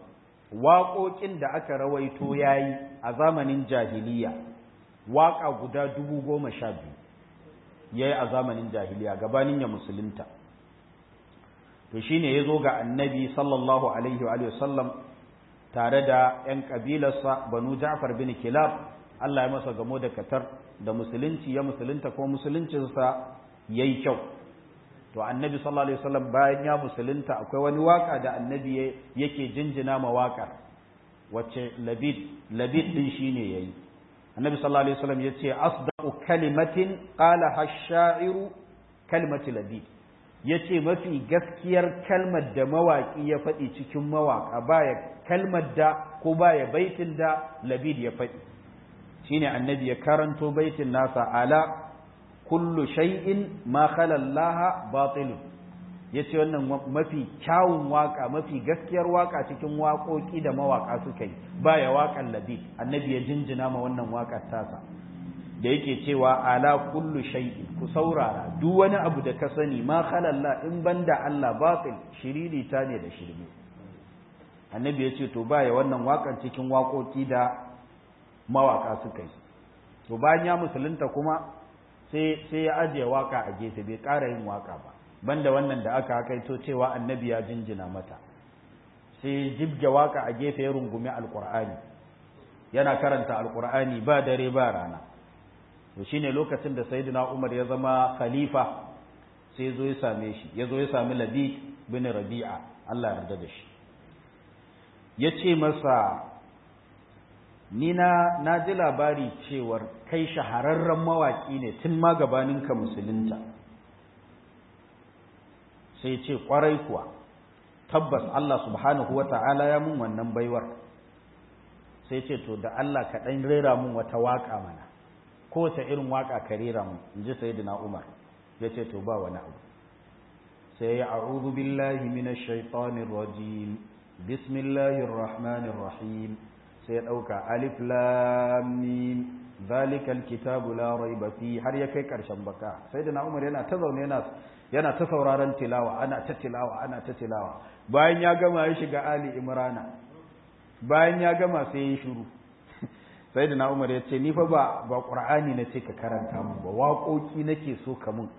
waƙoƙin da aka rawaito yayi a zamanin jahiliya waƙa guda dubu goma sha biyu yayi a zamanin jahiliya gabanin ya musulunta to shine ya zo ga annabi sallallahu alaihi wa sallam tare da 'yan ƙabilarsa banu ja'far bin kilab Allah ya masa gamo da katar da musulunci ya musulunta ko musuluncinsa ya yi kyau to annabi sallallahu alaihi wasallam bayan ya musulunta akwai wani waka da annabi yake jinjina ma wakar wacce labid labid din shine yayi annabi sallallahu alaihi wasallam yace asdaqu kalimatin qala hash-sha'iru kalimatu labid yace mafi gaskiyar kalmar da mawaki ya faɗi cikin mawaka baya kalmar da ko baya baitin da labid ya faɗi shine annabi ya karanto baitin nasa ala kullu shay'in ma khala Allah batil yace wannan mafi kyawun waka mafi gaskiyar waka cikin waƙoƙi da mawaka suka yi baya waƙan labid annabi ya jinjina ma wannan waƙar tasa da yake cewa ala kullu shay'in ku saurara duk wani abu da ka sani ma khala Allah in banda Allah batil shiriri ta ne da shirme annabi ya ce to baya wannan waƙar cikin waƙoƙi da mawaka suka yi to bayan ya musulunta kuma sai sai ya ajiye waka a gefe bai ƙara yin waka ba banda wannan da aka kaito cewa annabi ya jinjina mata sai jibge waka a gefe ya rungumi alqur'ani yana karanta alqur'ani ba dare ba rana to shine lokacin da sayyidina Umar ya zama khalifa sai zo ya same shi ya zo ya sami Labid bin Rabi'a Allah ya yarda da shi yace masa ni na na ji labari cewar kai shahararren mawaƙi ne tun ma gabaninka musulunta sai ce ƙwarai kuwa tabbas Allah subhanahu wa ta'ala ya mun wannan baiwar sai ce to da Allah ka ɗan rera mun wata waƙa mana ko ta irin waƙa ka rera mun in ji sayyidina Umar ya ce to ba wani abu sai ya a'udhu billahi minash shaitanir rajim bismillahir rahmanir rahim sai ya ɗauka alif lamim zalikal kitabu la raiba fi har ya kai ƙarshen baka sai da Umar yana ta zaune yana yana ta sauraron tilawa ana ta tilawa ana ta tilawa bayan ya gama ya shiga ali imrana bayan ya gama sai ya shiru sai da Umar ya ce ni fa ba ba qur'ani na ce ka karanta mu ba waƙoƙi nake so ka mun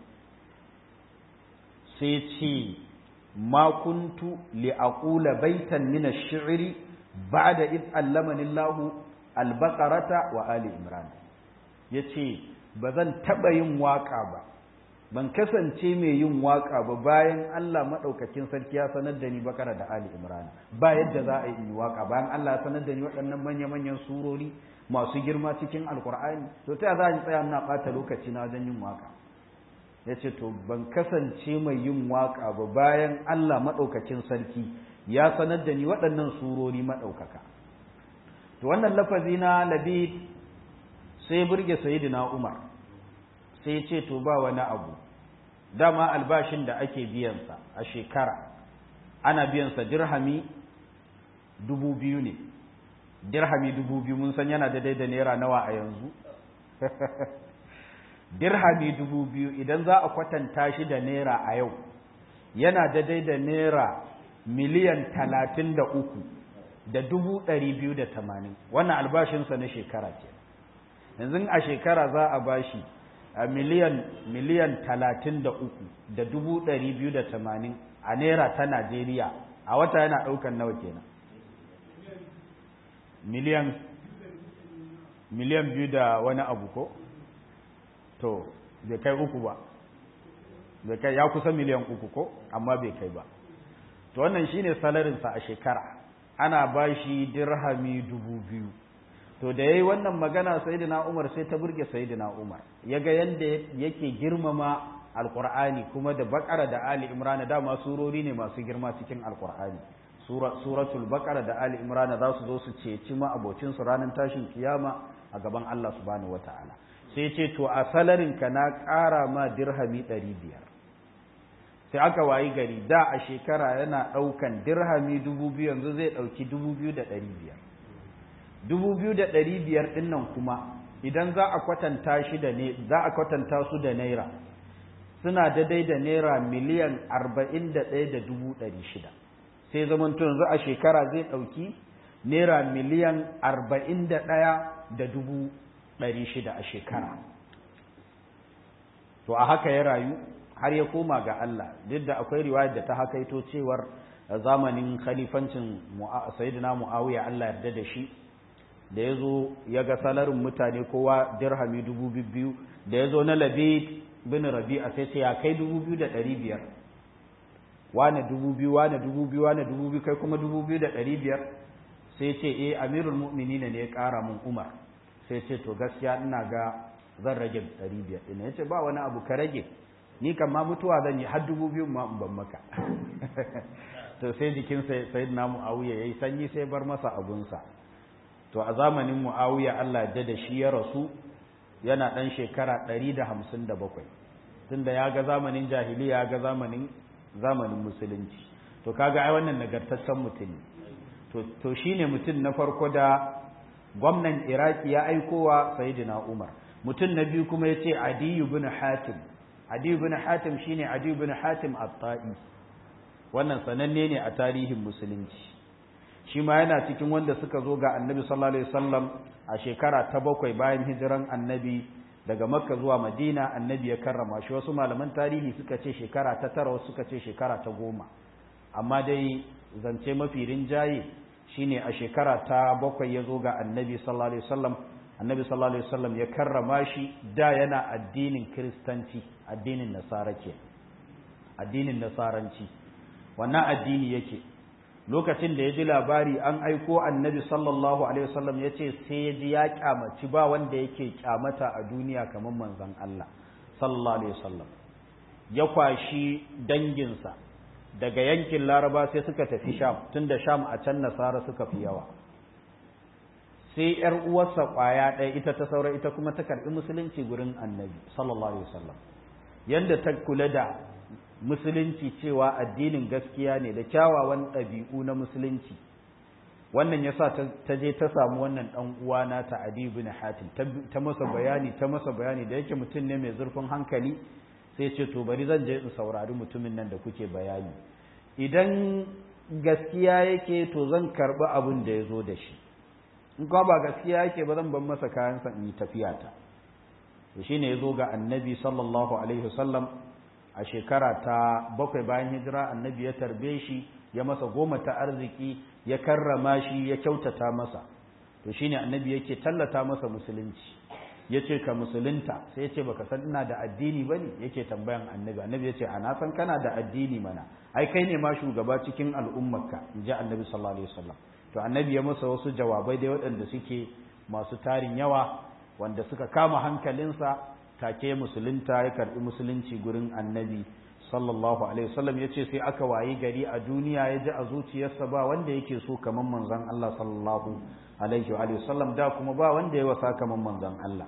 sai ce ma kuntu li aqula baitan min ash-shi'ri ba'da id allamani Allah al-baqarata wa ali imran yace bazan taba yin waka ba ban kasance mai yin waka ba bayan Allah madaukakin sarki ya sanar da ni bakara da ali imran ba yadda za a yi waka bayan Allah ya sanar da ni waɗannan manya manyan surori masu girma cikin alkur'ani to ta za a tsaya ina ɓata lokaci na wajen yin waka yace to ban kasance mai yin waka ba bayan Allah madaukakin sarki ya sanar da ni waɗannan surori maɗaukaka to wannan lafazi na labid sai burge sayidina umar sai ce to ba wani abu dama albashin da ake biyansa a shekara ana biyansa dirhami dubu biyu ne dirhami dubu biyu mun san yana daidai da naira nawa a yanzu dirhami dubu biyu idan za a kwatanta shi da naira a yau yana daidai da naira miliyan talatin da uku da dubu ɗari biyu da tamanin wannan albashinsa na shekara ce yanzu a shekara za a bashi a miliyan miliyan talatin da uku da dubu ɗari biyu da tamanin a naira ta najeriya a wata yana ɗaukan nawa kenan miliyan miliyan biyu da wani abu ko to bai kai uku ba bai kai ya kusa miliyan uku ko amma bai kai ba to wannan shine salarinsa a shekara ana ba shi dirhami dubu biyu to da yayi wannan magana sayyidina Umar sai ta burge sayyidina Umar yaga yanda yake girmama alqur'ani kuma da bakara da ali imran da ma surori ne masu girma cikin alqur'ani suratul baqara da ali imran za su zo su ceci ma abocin su ranar tashin kiyama a gaban Allah subhanahu wataala sai ce to a salarin ka na ƙara ma dirhami ɗari biyar sai aka wayi gari da a shekara yana ɗaukan dirhami dubu biyu yanzu zai ɗauki dubu biyu da ɗari biyar dubu biyu da ɗari biyar ɗin nan kuma idan za a kwatanta shi da ne za a kwatanta su da naira suna daidai da naira miliyan arba'in da ɗaya da dubu ɗari shida sai zamanto yanzu a shekara zai ɗauki naira miliyan arba'in da ɗaya da dubu ɗari shida a shekara to a haka ya rayu har ya koma ga Allah duk da akwai riwayar da ta hakaito cewar zamanin khalifancin sayyidina muawiya Allah yarda da shi da ya zo ya ga salarin mutane kowa dirhami dubu biyu da ya zo na labid bin rabi'a sai sai ya kai dubu biyu da ɗari biyar wane dubu biyu wane dubu biyu wane dubu biyu kai kuma dubu biyu da ɗari biyar sai ce eh amirul mu'minina ne ya ƙara mun umar sai ce to gaskiya ina ga zan rage ɗari biyar ɗin ya ce ba wani abu ka rage ni kan ma mutuwa zan yi har dubu biyu ma in ban maka to sai jikin sayyidina muawiya yayi sanyi sai bar masa abunsa to a zamanin muawiya Allah ya da shi ya rasu yana ɗan shekara ɗari da hamsin da bakwai tunda ya ga zamanin jahiliya ya ga zamanin zamanin musulunci to kaga ai wannan nagartaccen mutum to to shine mutum na farko da gwamnan iraki ya aikowa sayyidina umar mutum na biyu kuma yace adiyu bin hatim adiyu bin hatim shine adiyu bin hatim at-ta'i wannan sananne ne a tarihin musulunci shi ma yana cikin wanda suka zo ga annabi sallallahu alaihi wasallam a shekara ta bakwai bayan hijiran annabi daga makka zuwa madina annabi ya karrama shi wasu malaman tarihi suka ce shekara ta tara wasu suka ce shekara ta goma amma dai zance mafi rinjaye shine a shekara ta bakwai ya zo ga annabi sallallahu alaihi wasallam annabi sallallahu alaihi wasallam ya karrama shi da yana addinin kiristanci addinin nasara ke addinin nasaranci wannan addini yake lokacin da ya ji labari an aiko annabi sallallahu alaihi wasallam ya ce sai ya ji ya kyamaci ba wanda yake kyamata a duniya kamar manzon Allah sallallahu alaihi wasallam ya kwashi danginsa daga yankin laraba sai suka tafi sham tunda sham a can nasara suka fi yawa sai yar uwarsa kwaya ɗaya ita ta saura ita kuma ta karɓi musulunci gurin annabi sallallahu alaihi wasallam yanda ta kula da musulunci cewa addinin gaskiya ne da kyawawan ɗabi'u na musulunci wannan yasa ta je ta samu wannan ɗan uwa na ta Adi bin Hatim ta masa bayani ta masa bayani da yake mutum ne mai zurfin hankali sai ce to bari zan je in saurari mutumin nan da kuke bayani idan gaskiya yake to zan karɓi abin da ya zo da shi in kuma ba gaskiya yake ba zan ban masa kayansa in yi tafiya ta to shine ya zo ga annabi sallallahu alaihi wasallam a shekara ta bakwai bayan hijira annabi ya tarbe shi ya masa goma ta arziki ya karrama shi ya kyautata masa to shine annabi yake tallata masa musulunci yace ka musulunta sai yace baka san ina da addini bane yake tambayan annabi annabi yace ana san kana da addini mana ai kai ne ma shugaba cikin al'ummarka inji annabi sallallahu alaihi wasallam to annabi ya masa wasu jawabai dai waɗanda suke masu tarin yawa wanda suka kama hankalinsa take musulunta ya karbi musulunci gurin annabi sallallahu alaihi wasallam ya ce sai aka wayi gari a duniya ya ji a zuciyarsa ba wanda yake so kamar manzon Allah sallallahu alaihi wa sallam da kuma ba wanda ya wasa kamar manzon Allah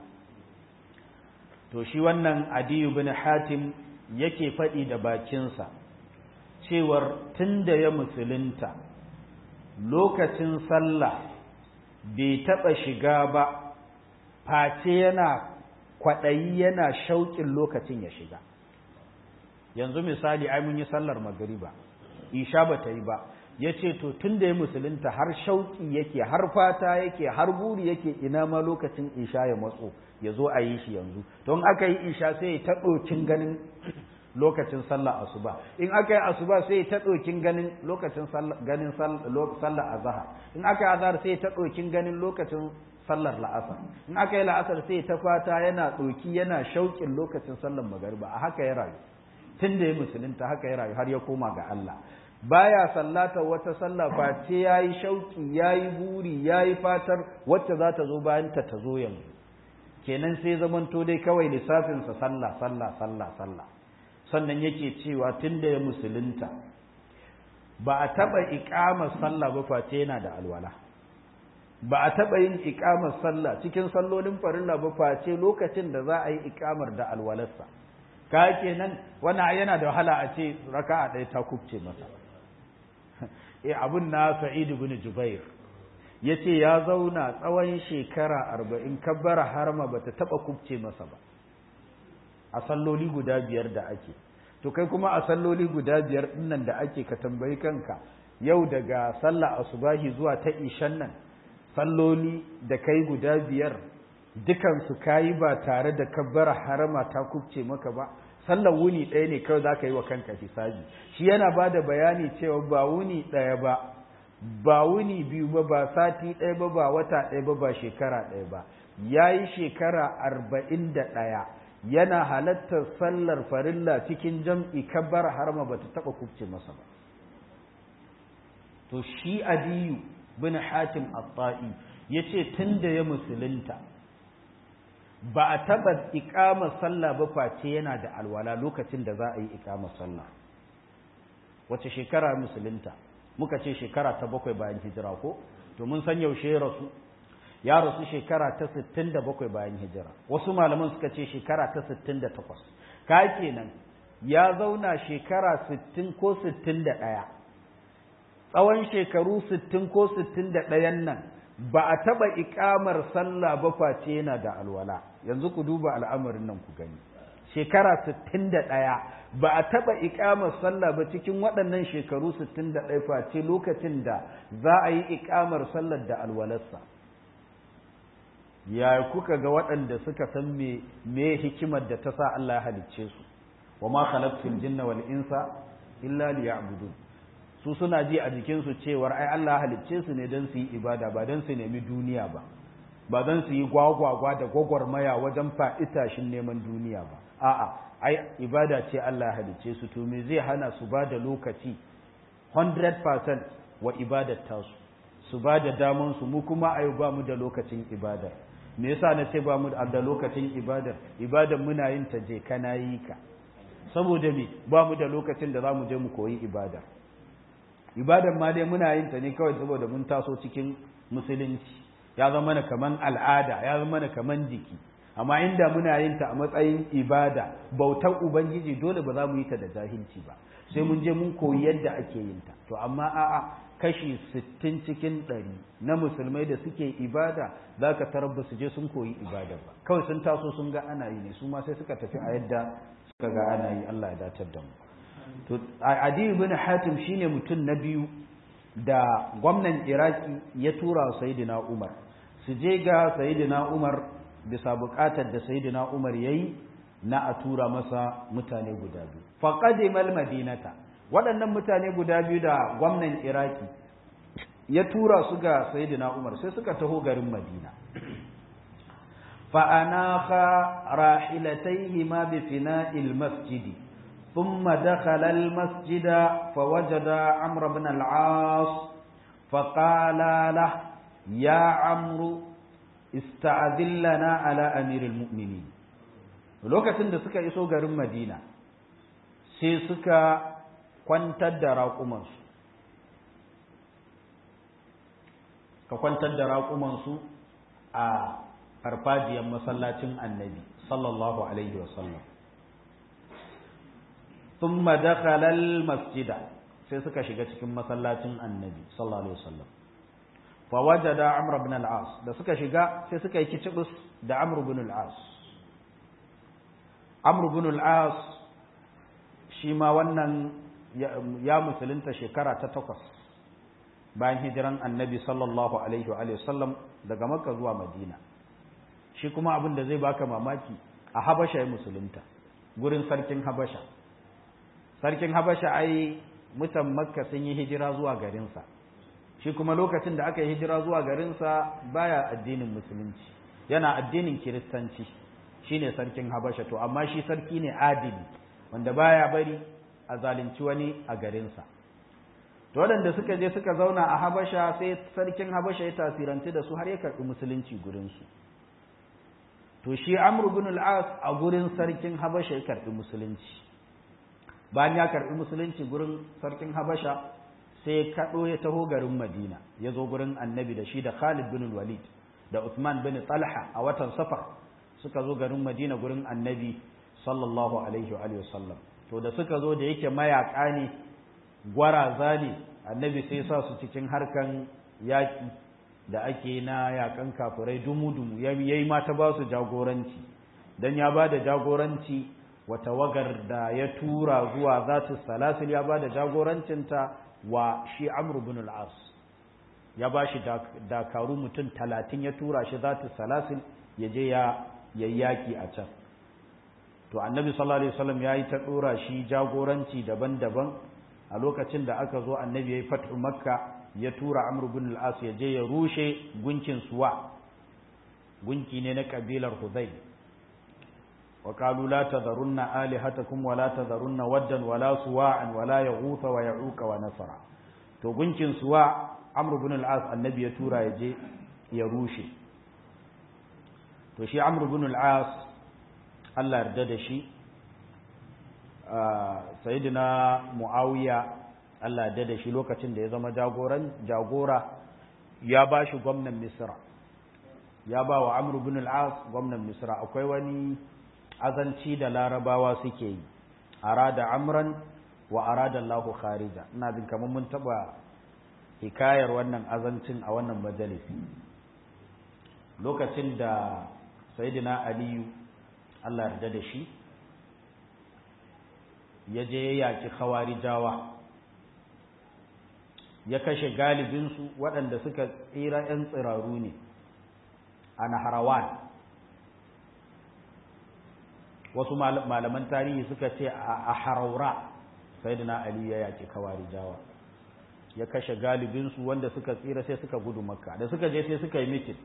to shi wannan adiyu bin hatim yake faɗi da bakinsa cewar tunda ya musulunta lokacin sallah bai taɓa shiga ba face yana kwaɗayi yana shauƙin lokacin ya shiga yanzu misali ai mun yi sallar magariba isha ba ta yi ba ya ce to tun da ya musulunta har shauƙi yake har fata yake har buri yake ina ma lokacin isha ya matso ya zo a yi shi yanzu don aka yi isha sai ya ta ɗokin ganin lokacin sallar asuba in aka yi asuba sai ya ta ɗokin ganin lokacin ganin sallar azahar in aka yi azahar sai ya ta ɗokin ganin lokacin sallar la'asar in aka yi la'asar sai ta fata yana ɗoki yana shauƙin lokacin sallar magariba a haka ya rayu tun da ya musulunta haka ya rayu har ya koma ga Allah baya sallata wata sallah face yayi shauki yayi buri yayi fatar wacce za ta zo bayan ta ta zo yanzu kenan sai zamanto dai kawai lissafin sa sallah sallah sallah sallah sannan yake cewa tunda ya musulunta ba a taba iqamar sallah ba face yana da alwala ba a taba yin iqamar sallah cikin sallolin farilla ba face lokacin da za a yi iqamar da alwalarsa ka kenan wannan yana da wahala a ce raka'a ɗaya ta kubce masa eh abun na Sa'id ibn Jubair yace ya zauna tsawon shekara arba'in kabbara harma bata taba kubce masa ba a salloli guda biyar da ake to kai kuma a salloli guda biyar dinnan da ake ka tambayi kanka yau daga sallah asubahi zuwa ta ishan nan salloli da kai guda biyar dukansu kayi ba tare da kabbara harama ta kubce maka ba sallar wuni ɗaya ne kawai za ka yi wa kanka hisabi shi yana ba da bayani cewa ba wuni ɗaya ba ba wuni biyu ba ba sati ɗaya ba ba wata ɗaya ba ba shekara ɗaya ba ya yi shekara arba'in da ɗaya yana halattar sallar farilla cikin jam'i kabbar harma ba ta taɓa kubce masa ba to shi adiyu bin hatim at-ta'i ya ce tun da ya musulunta ba a taɓa iƙamar sallah ba face yana da alwala lokacin da za a yi iƙamar sallah wace shekara musulunta muka ce shekara ta bakwai bayan hijira ko to mun san yaushe ya rasu ya rasu shekara ta sittin da bakwai bayan hijira wasu malaman suka ce shekara ta sittin da takwas ka kenan ya zauna shekara sittin ko sittin da ɗaya tsawon shekaru sittin ko sittin da ɗayan nan ba a taɓa iƙamar sallah ba face yana da alwala yanzu ku duba al'amarin nan ku gani shekara sittin da ɗaya ba a taɓa iƙamar sallah ba cikin waɗannan shekaru sittin da ɗaya face lokacin da za a yi iƙamar sallar da alwalarsa ya kuka ga waɗanda suka san me me hikimar da ta sa Allah ya halicce su wa ma khalaqtul jinna wal insa illa liya'budun su suna ji a jikinsu cewar ai Allah halicce su ne don su yi ibada ba don su nemi duniya ba ba don su yi gwagwagwa da gwagwarmaya wajen fa'itashin neman duniya ba a'a ai ibada ce Allah halicce su to me zai hana su ba da lokaci 100% wa ibadar tasu su ba da daman su mu kuma ayo ba mu da lokacin ibada me yasa na ce ba mu da lokacin ibadar ibadar muna yin ta je kana yi ka saboda me ba mu da lokacin da za mu je mu koyi ibada ibadan ma dai muna yin ta ne kawai saboda mun taso cikin musulunci ya zama mana kaman al'ada ya zama mana kaman jiki amma inda muna yin ta a matsayin ibada bautar ubangiji dole ba za mu yi ta da jahilci ba sai mun je mun koyi yadda ake yin ta to amma a'a kashi sittin cikin ɗari na musulmai da suke ibada za ka tarar ba su je sun koyi ibada ba kawai sun taso sun ga ana yi ne su ma sai suka tafi a yadda suka ga ana yi Allah ya datar da mu to adi ibn hatim shine mutum na biyu da gwamnan iraki ya tura sayyidina umar su je ga sayyidina umar bisa bukatar da sayyidina umar yayi na a tura masa mutane guda biyu faqadimal madinata waɗannan mutane guda biyu da gwamnan iraki ya tura su ga sayyidina umar sai suka taho garin madina فأناخ راحلتيهما بفناء المسجد ثم دخل المسجد فوجد عمرو بن العاص فقال له يا عمرو استعذن لنا على أمير المؤمنين lokacin da suka iso garin Madina sai suka kwantar da raƙumansu ka kwantar da raƙumansu a farfajiyar masallacin annabi sallallahu alaihi wasallam ثم دخل المسجد sai suka shiga cikin masallacin annabi sallallahu alaihi wasallam fa wajada amr ibn al-as da suka shiga sai suka yi kicibus da amr ibn al-as amr ibn al-as shi ma wannan ya musulunta shekara ta takwas bayan hijiran annabi sallallahu alaihi wa sallam daga makka zuwa madina shi kuma abin da zai baka mamaki a habasha ya musulunta gurin sarkin habasha sarkin habasha ai mutan makka sun yi hijira zuwa garinsa shi kuma lokacin da aka yi hijira zuwa garinsa baya addinin musulunci yana addinin kiristanci shine sarkin habasha to amma shi sarki ne adili wanda baya bari a zalunci wani a garinsa to waɗanda suka je suka zauna a habasha sai sarkin habasha ya tasiranci da su har ya karɓi musulunci gurinsu to shi amr ibn al-as a gurin sarkin habasha ya karɓi musulunci bayan ya karɓi musulunci gurin sarkin habasha sai kaɗo ya taho garin madina ya zo gurin annabi da shi da khalid bin walid da usman bin talha a watan safar suka zo garin madina gurin annabi sallallahu alaihi wa sallam to da suka zo da yake mayaka ne gwaraza ne annabi sai sa su cikin harkan yaƙi da ake na yakan kafirai dumu-dumu ya yi mata ba su jagoranci don ya ba da jagoranci wata wagar da ya tura zuwa zatu salasil ya ba da jagorancinta wa shi amru bin al-as ya ba shi dakaru mutum talatin ya tura shi zatu salasin ya je ya yayyaki a can to annabi sallallahu alaihi wasallam ya yi ta dora shi jagoranci daban-daban a lokacin da aka zo annabi ya yi fathu makka ya tura amru bin al-as ya je ya rushe gunkin suwa gunki ne na kabilar hudayl وقالوا لا تذرن آلهتكم ولا تذرن ودا ولا سواعا ولا يغوث ويعوق ونسرا to gunkin suwa amr ibn al-as annabi ya tura ya je ya rushe to shi amr ibn al-as Allah yarda da shi sayyidina muawiya Allah yarda da shi lokacin da ya zama jagoran jagora ya ba shi gwamnan misra ya ba wa amr ibn al-as gwamnan misra akwai wani azanci da larabawa suke yi arada amran wa arada Allahu kharija ina jin kamar mun taba hikayar wannan azancin a wannan majalisi lokacin da sayyidina aliyu Allah yarda da shi ya je ya yaki khawarijawa ya kashe galibinsu waɗanda suka tsira 'yan tsiraru ne a naharawan wasu malaman tarihi suka ce a haraura sai da ali ya yaki kawari jawa ya kashe galibinsu wanda suka tsira sai suka gudu makka da suka je sai suka yi mitin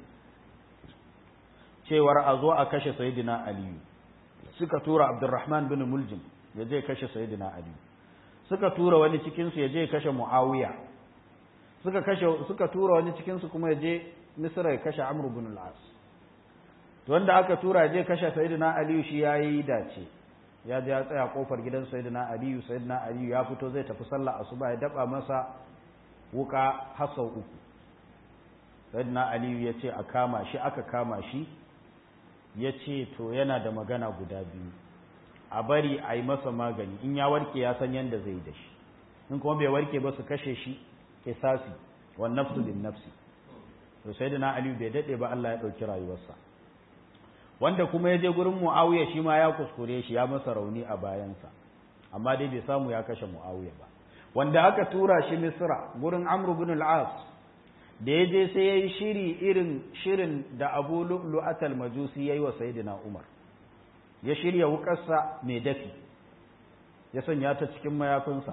cewar a zo a kashe sayidina aliyu suka tura abdurrahman bin muljim ya je kashe sayidina aliyu suka tura wani cikinsu ya je kashe muawiya suka kashe suka tura wani cikinsu kuma ya je misra ya kashe amr bin al-as wanda aka tura je kashe sayyidina aliyu shi yayi dace ya je ya tsaya kofar gidan sayyidina aliyu sayyidina aliyu ya fito zai tafi sallah asuba ya daba masa wuka hasau uku sayyidina aliyu ya ce a kama shi aka kama shi ya ce to yana da magana guda biyu a bari a yi masa magani in ya warke ya san yadda zai da shi in kuma bai warke ba su kashe shi kisasi wa nafsu bin nafsi to sayyidina aliyu bai dade ba Allah ya dauki rayuwarsa wanda kuma ya je gurin Muawiya shi ma ya kuskure shi ya masa rauni a bayansa amma dai bai samu ya kashe Muawiya ba wanda aka tura shi Misra gurin Amr ibn al-As da ya je sai yayi shiri irin shirin da Abu Lu'lu'at al-Majusi yayi wa Sayyidina Umar ya shirya wukarsa mai dafi ya sanya ta cikin mayafinsa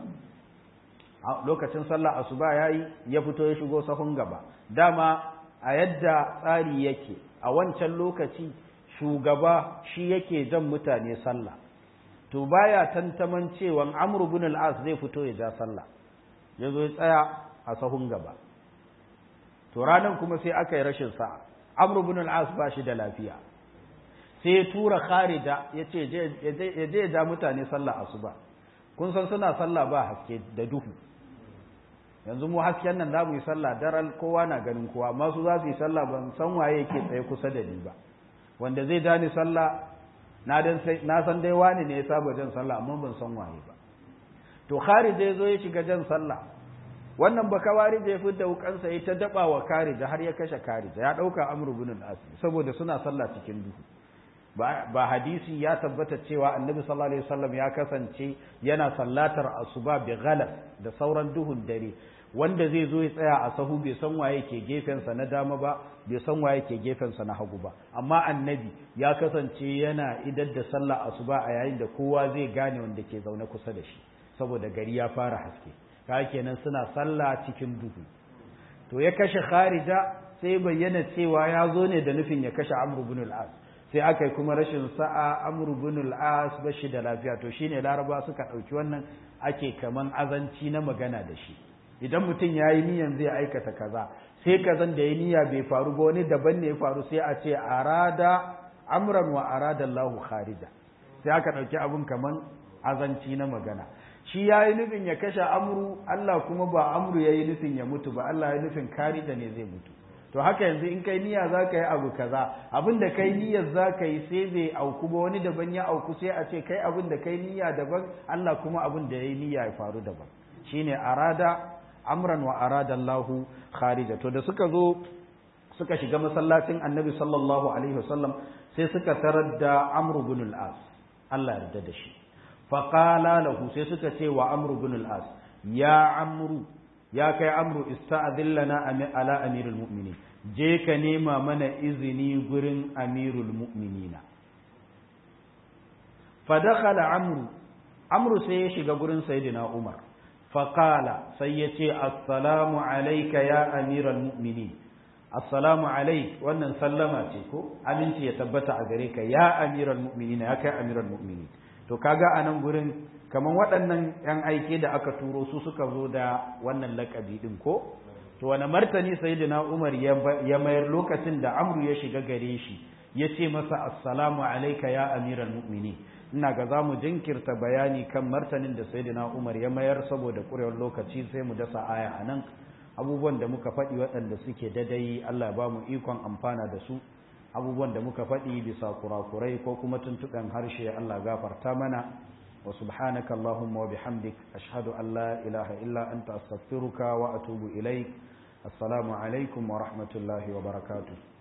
lokacin sallah asuba yayi ya fito ya shigo sahun gaba dama a yadda tsari yake a wancan lokaci shugaba shi yake jan mutane sallah to baya tantaman cewa Amr ibn al-As zai fito ya ja sallah yazo ya tsaya a sahun gaba to ranan kuma sai aka yi rashin sa'a Amr ibn al-As ba shi da lafiya sai ya tura Kharija yace ya je ya ja mutane sallah asuba kun san suna sallah ba haske da duhu yanzu mu hasken nan za mu yi sallah daren kowa na ganin kowa masu za su yi sallah ban san waye yake tsaye kusa da ni ba wanda zai dani sallah na dan sai na san dai wani ne ya saba jan sallah amma ban san waye ba to kharija yazo ya shiga jan sallah wannan baka warije ya fitta wukansa ya ta daba wa karija har ya kashe karija ya dauka amru bin al-as saboda suna sallah cikin duhu ba hadisi ya tabbata cewa annabi sallallahu alaihi wasallam ya kasance yana sallatar asuba bi ghalas da sauran duhun dare wanda zai zo ya tsaya a sahu bai san waye ke gefensa na dama ba bai san waye ke gefensa na hagu ba amma annabi ya kasance yana idar da sallah asuba a yayin da kowa zai gane wanda ke zaune kusa da shi saboda gari ya fara haske ka kenan suna sallah cikin duhu to ya kashe kharija sai bayyana cewa ya zo ne da nufin ya kashe amr ibn al-as sai aka yi kuma rashin sa'a amr ibn al-as bashi da lafiya to shine laraba suka dauki wannan ake kaman azanci na magana da shi idan mutum ya yi niyan zai aikata kaza sai kazan da ya niyya bai faru ba wani daban ne ya faru sai a ce arada amran wa arada Allahu kharija sai aka ɗauki abin kaman azanci na magana shi ya yi nufin ya kashe amru Allah kuma ba amru ya yi nufin ya mutu ba Allah ya nufin kharija ne zai mutu to haka yanzu in kai niyya za ka yi abu kaza abin da kai niyyar za ka yi sai bai auku ba wani daban ya auku sai a ce kai abin da kai niyya daban Allah kuma abin da ya yi niyya ya faru daban shine arada amran wa arada Allahu kharija to da suka zo suka shiga masallacin Annabi sallallahu alaihi wasallam sai suka tarar da Amr ibn al-As Allah yarda da shi fa qala lahu sai suka ce wa Amr ibn al-As ya Amr ya kai amru ista'dhillana ala amirul mu'minin je ka nema mana izini gurin amirul mu'minina fa dakhala amru amru sai ya shiga gurin sayyidina umar fa qala sai ya ce assalamu alayka ya amiral mu'minin assalamu alayk wannan sallama ce ko aminci ya tabbata a gare ka ya amiral mu'minin ya kai amiral mu'minin to kaga anan gurin kaman waɗannan yan aike da aka turo su suka zo da wannan lakabi din ko to wani martani sayyidina Umar ya mayar lokacin da Amru ya shiga gare shi ya ce masa assalamu alayka ya amiral mu'minin ina ga zamu jinkirta bayani kan martanin da sayyidina Umar ya mayar saboda kurewar lokaci sai mu dasa aya anan abubuwan da muka faɗi waɗanda suke dadai Allah ba mu ikon amfana da su abubuwan da muka faɗi bisa kurakurai ko kuma tuntuɓen harshe Allah gafarta mana wa subhanaka Allahumma wa bihamdik ashhadu an la ilaha illa anta astaghfiruka wa atubu ilaik assalamu alaikum wa rahmatullahi wa barakatuh